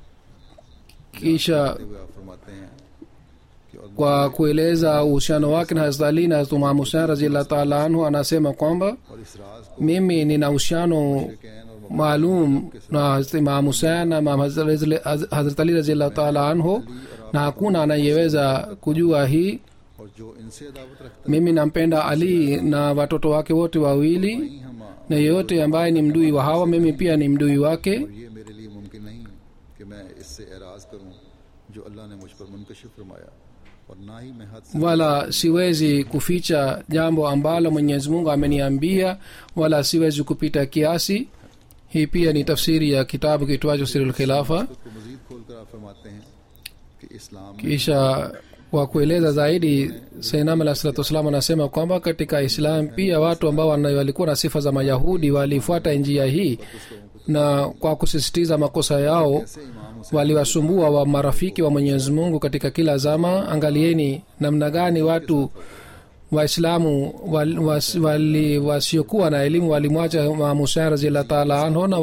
kisha करते हुए आप फरमाते हैं कि और kwa kueleza uhusiano wake na hazrat ali na hazrat imam husein raziallahu taala anhu anasema kwamba और इस राज को mimi nina uhusiano कैन और maalum na hazrat imam husein na Imam Hazrat- hazrat ali raziallahu taala anhu na hakuna anayeweza kujua hii और जो इनसे दावत रखता mimi nampenda ali na watoto wake wote wawili है हम na yeyote ambaye ni mdui wa hawa mimi pia ni mdui wake और ये मेरे लिए मुमकिन नहीं कि मैं इससे एराज करूं जो अल्लाह ने मुझ पर मुनकशिफ फरमाया और ना ही मैं हद से wala siwezi kuficha jambo ambalo mwenyezi mungu ameniambia wala siwezi kupita kiasi hii pia ni tafsiri ya kitabu kitwacho sirul khilafa खुद को मजीद खोल कर आप फरमाते हैं कि इस्लाम में kisha kwa kueleza zaidi sainam alah salatu wassalam anasema kwamba katika islam pia watu ambao wana- walikuwa na sifa za mayahudi walifuata njia hii na kwa kusisitiza makosa yao से इमाम Hussain waliwasumbua wa marafiki wa mwenyezi mungu katika kila zama angalieni namna gani watu waislamu wal- was- wali- wasiokuwa na elimu walimwacha Imam Husein raziallah taala anhu na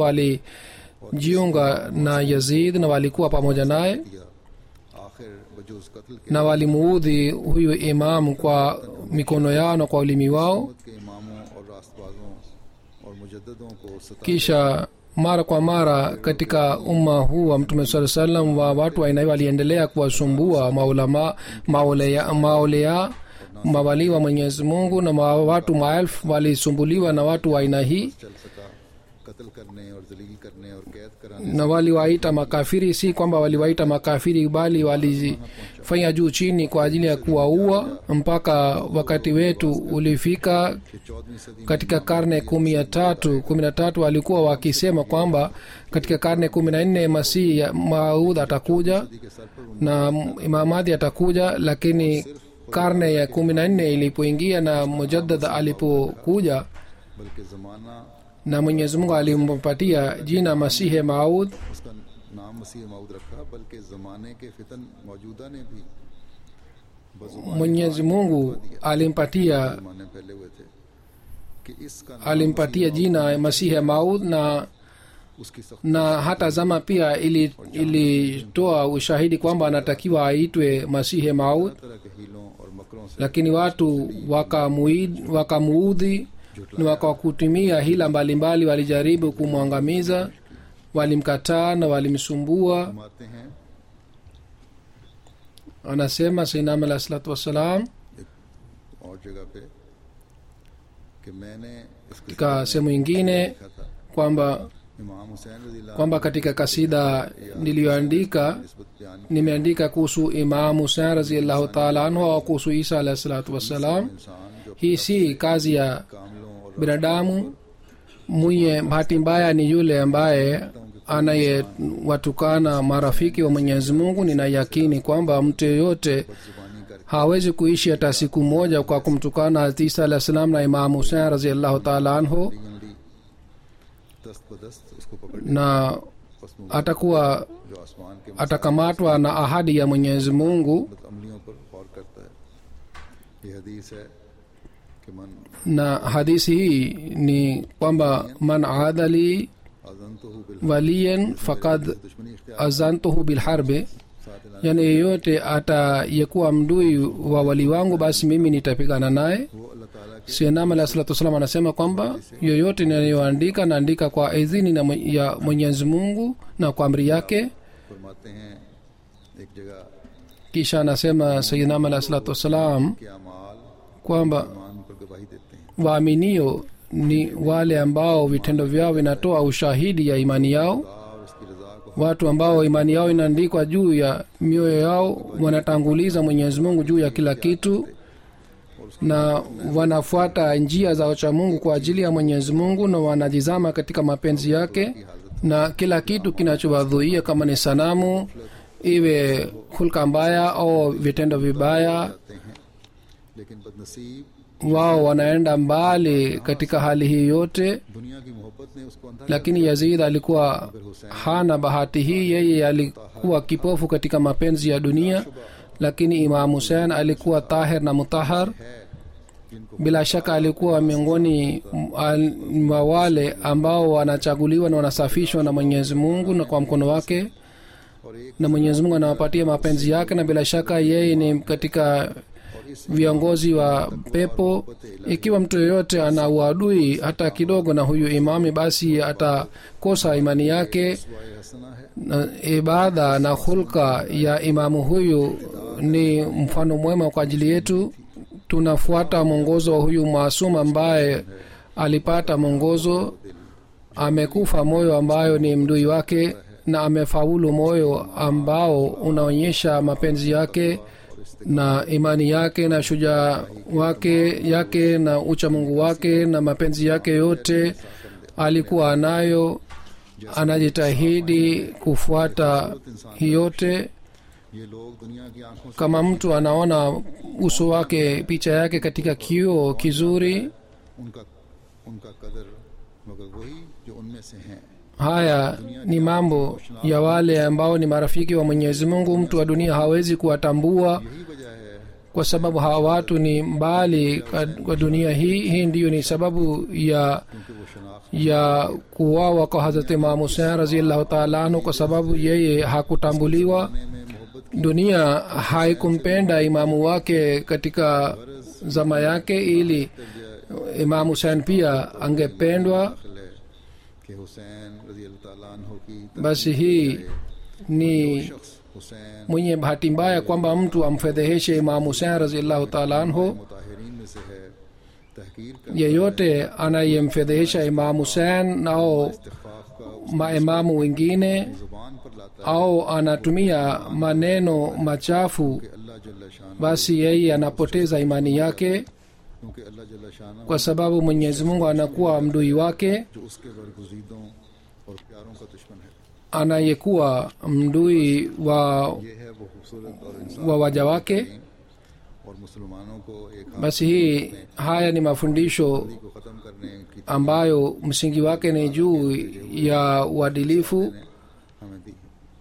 walijiunga na yazid na walikuwa pamoja naye दिया आखिर बजूज कत्ल के na walimuudhi huyu imamu kwa mikono yao na kwa ulimi wao हुकूमत के इमामों और रास्तबाजों और मुजद्दों को सता kisha mara kwa mara katika umma huu wa mtume saa salam wa watu wa aina hiyo waliendelea kuwasumbua maulama maulea, maulea mawalii wa mwenyezi mungu na ma, watu maelfu walisumbuliwa na watu wa aina hii चल सका कत्ल करने और जलील करने और कैद कराने na waliwaita makafiri si kwamba waliwaita makafiri bali walifanya juu chini kwa ajili ya kuwaua mpaka wakati wetu ulifika के चौदहवीं सदी में katika karne kumi ya tatu kumi na tatu walikuwa wakisema kwamba katika karne kumi na nne masihi ya maud atakuja सदी के सर पर na imamadhi atakuja lakini karne ya kumi na nne ilipoingia na mujaddad alipokuja बल्कि ज़माना na mwenyezi mungu alimpatia jina masihe maud उसका नाम मसीह माऊद रखा बल्कि ज़माने के फितन मौजूदा ने भी बजुबान mwenyezi mungu alimpatia ज़माने फैले हुए थे कि इसका नाम alimpatia jina masihe maud na उसकी सख्त na hata zama pia ili- ilitoa ushahidi kwamba anatakiwa aitwe masihe maud तरह के हीलों और मकरों से lakini watu wakamuid- wakamuudhi na wakakutumia hila mbalimbali walijaribu kumwangamiza walimkataa na walimsumbua फरमाते हैं anasema sainam alah salatu wassalam और जगह पे कि मैंने इस किस्से katika sehemu ingine लिखा था kwamba इमाम हुसैन रजी अल्लाह kwamba katika kasida niliyoandika निस्बत बयान nimeandika kuhusu imam husein raziallahu taala anhu au kuhusu isa alahi salatu wassalam इंसान जो hii si kazi ya कामलों और binadamu mwenye bahati mbaya ni yule ambaye anayewatukana marafiki wa mwenyezi mungu nina yakini kwamba mtu yeyote जुबानी करके hawezi kuishi hata siku moja kwa kumtukana Hazrat isa alah salam na imam husein raziallahu taala anhu उंगली दस्त बदस्त उसको पकड़ na पस मुंह atakuwa जो आसमान के atakamatwa na ahadi ya mwenyezi mungu मसलत अमलियों पर गौर करता है ये हदीस है कि मन na hadisi hii ni kwamba man adali अजंतुहु बिल waliyan fakad दुश्मनी इख्तियार azantuhu bilharbi साथ इलान yani yeyote atayekuwa mdui wa wali wangu basi mimi nitapigana naye वो अल्लाह ताला के sinam alah salatu wassalam anasema kwamba yoyote ninayoandika naandika kwa idhini na mwe- ya mwenyezi mungu na kwa amri yake फरमाते हैं एक जगह kisha anasema sayidinam alah salatu wassalam के अमाल kwamba ईमान पर गवाही देते हैं waaminio ni wale ambao vitendo vyao vinatoa ushahidi ya imani yao खुदा और उसकी रजा को watu ambao imani yao inaandikwa juu ya mioyo yao wanatanguliza mwenyezi mungu juu ya kila kitu na wanafuata njia za wachamungu kwa ajili ya mwenyezi mungu na wanajizama katika mapenzi yake na kila kitu kinachowadhuia kama ni sanamu iwe hulka mbaya au vitendo vibaya जाते हैं लेकिन बदनसीब wao wanaenda mbali katika hali hii yote दुनिया की मोहब्बत ने उसको अंधा lakini yazid alikuwa hana bahati hii yeye alikuwa kipofu katika mapenzi ya dunia lakini imam husein alikuwa tahir na mutahar है जिनको bila shaka alikuwa miongoni m- mwa wale ambao wanachaguliwa na wanasafishwa na mwenyezi mungu na kwa mkono wake और एक na mwenyezi mungu anawapatia mapenzi yake na bila shaka yeye ni katika viongozi wa pepo ikiwa mtu yeyote ana uadui hata kidogo na huyu imami basi atakosa imani yake वाय हसना है na ibada na hulka ya imamu huyu ni mfano mwema kwa ajili yetu tunafuata mwongozo wa huyu maasum ambaye alipata mwongozo amekufa moyo ambayo ni mdui wake na amefaulu moyo ambao unaonyesha mapenzi yake na imani yake na shujaa wake yake na uchamungu wake na mapenzi yake yote alikuwa anayo anajitahidi kufuata hii yote ये लोग दुनिया की आंखों से kama mtu anaona uso wake picha yake katika kioo kizuri उनका उनका कदर मगर वही जो उनमें से हैं haya ni mambo ya wale ambao ni marafiki wa mwenyezi mungu mtu wa dunia hawezi kuwatambua यही वजह है kwa sababu hawa watu ni mbali ka- kwa dunia hii hii ndiyo ni sababu ya क्योंकि वो शनाख्त ya kuwawa kwa hazrat imam husein raziallahu taala anhu kwa sababu yeye hakutambuliwa में मोहब्बत dunia haikumpenda imamu wake katika zama yake ili imam husein pia angependwa दाखिल है कि हुसैन रजी अल्लाह ताला अन्हो की basi hii ni शख्स Hussain mwenye bahati mbaya kwamba mtu amfedheheshe imam husein raziallahu taala anhu मुताहिरीन में से है तहकीर का yeyote anayemfedhehesha imam husein au इस्तफाफ का maimamu wengine जुबान पर लाता है au anatumia maneno machafu कि अल्लाह जल्ला शान basi yeye anapoteza imani yake क्योंकि अल्लाह जल्ला शान kwa sababu mwenyezi mungu anakuwa mdui wake जो उसके बरगुजीदों और प्यारों का दुश्मन है anayekuwa mdui wa, ये है वो खूबसूरत और इंसान wa waja wake और मुसलमानों को एक हाथ basi hii haya ni mafundisho को ख़त्म करने की ambayo msingi wake ni juu ya uadilifu हमें दी है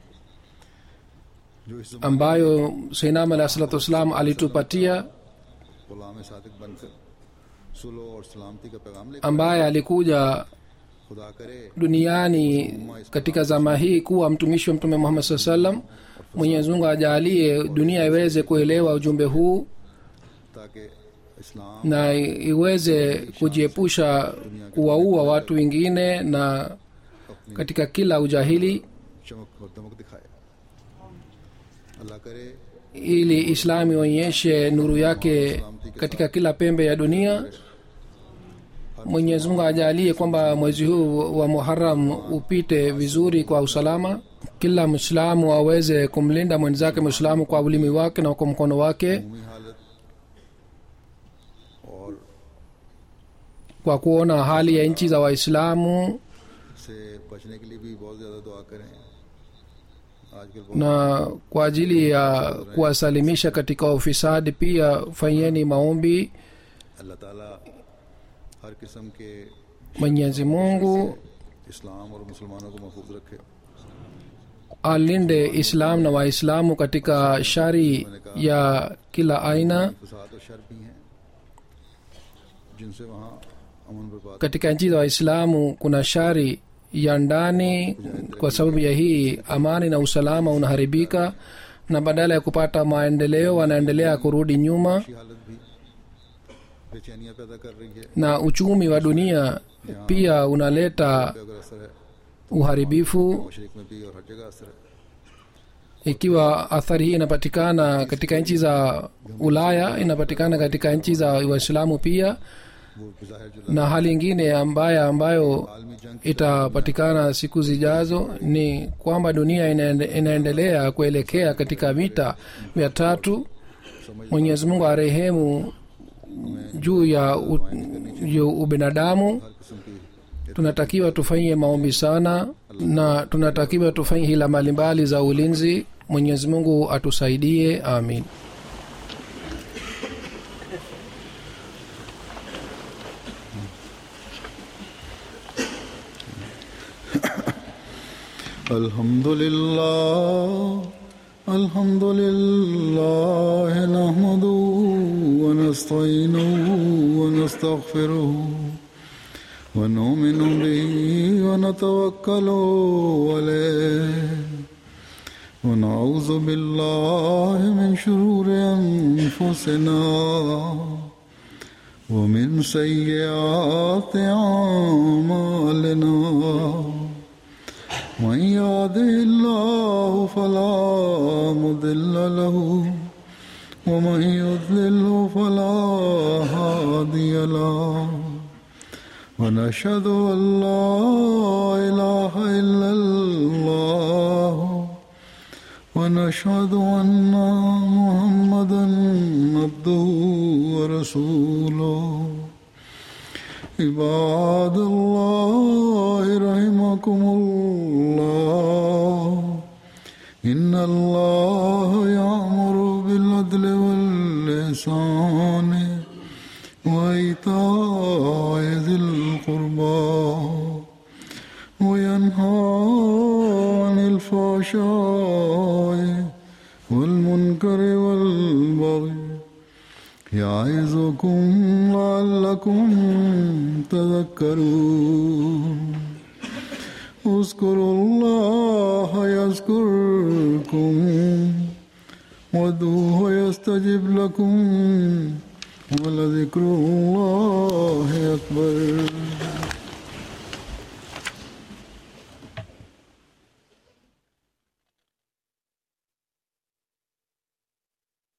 जो इस ज़माने ambayo seinam alah salatu wassalam alitupatia गुलाम सादिक बनकर सुलो और सलामती का पैगाम लेकर ambaye alikuja खुदा करे duniani katika zama hii kuwa mtumishi wa mtume muhammad saa salam mwenyezi mungu ajalie dunia iweze kuelewa ujumbe huu ताकि इस्लाम na iweze kujiepusha kuwaua watu wengine na katika kila ujahili चमक और दमक दिखाए अल्लाह करे ili islam ionyeshe nuru yake katika kila pembe ya dunia mwenyezi mungu ajalie kwamba mwezi huu wa muharam upite vizuri kwa usalama kila mwislamu aweze kumlinda mwenzake mwislamu kwa ulimi wake na kwa mkono wake भूमि हालत और kwa kuona hali ya nchi za waislamu से बचने के लिए भी बहुत ज़्यादा दुआ करें आजकल बहुत na kwa ajili ya kuwasalimisha katika ufisadi pia fanyeni maombi अल्लाह ताला हर किस्म के mwenyezi mungu इस्लाम और मुसलमानों को महफूज रखे alinde islam na waislamu katika shari ya kila aina फसाद और शर भी हैं जिनसे वहाँ अमन बर्बाद katika nchi za waislamu kuna shari ya ndani kwa sababu ya hii amani na usalama unaharibika na badala ya kupata maendeleo wanaendelea kurudi nyuma की हालत भी बेचैनियाँ पैदा कर रही है na uchumi wa dunia pia unaleta पे अगर असर है uharibifu मशरक में भी और हर जगह असर है ikiwa athari hii inapatikana katika nchi za ulaya inapatikana katika nchi za waislamu pia वो बज़ाहिर जो na hali ingine ambaya ambayo आलमी जंग itapatikana siku zijazo ni kwamba dunia inaende, inaendelea kuelekea katika vita vya tatu mwenyezi mungu arehemu juu ya u, juu ubinadamu हर किस्म की tunatakiwa tufanyie maombi sana na tunatakiwa tufanye hila mbalimbali za ulinzi mwenyezi mungu atusaidie amin الحمد لله الحمد لله نحمده ونستعينه ونستغفره ونؤمن به ونتوكل عليه ونعوذ بالله من شرور أنفسنا ومن سيئات أعمالنا من يهده الله فلا مضل له ومن يضلل فلا هادي له ونشهد ان لا اله الا الله ونشهد ان محمدا عبده ورسوله عباد الله رحمكم الله إن الله يأمر بالعدل واللسان وإيتاء ذي القربى وينهى عن الفحشاء والمنكر والبغي يعظكم لعلكم تذكرون اذكروا الله يذكركم وادعوه يستجب لكم ولذكر الله أكبر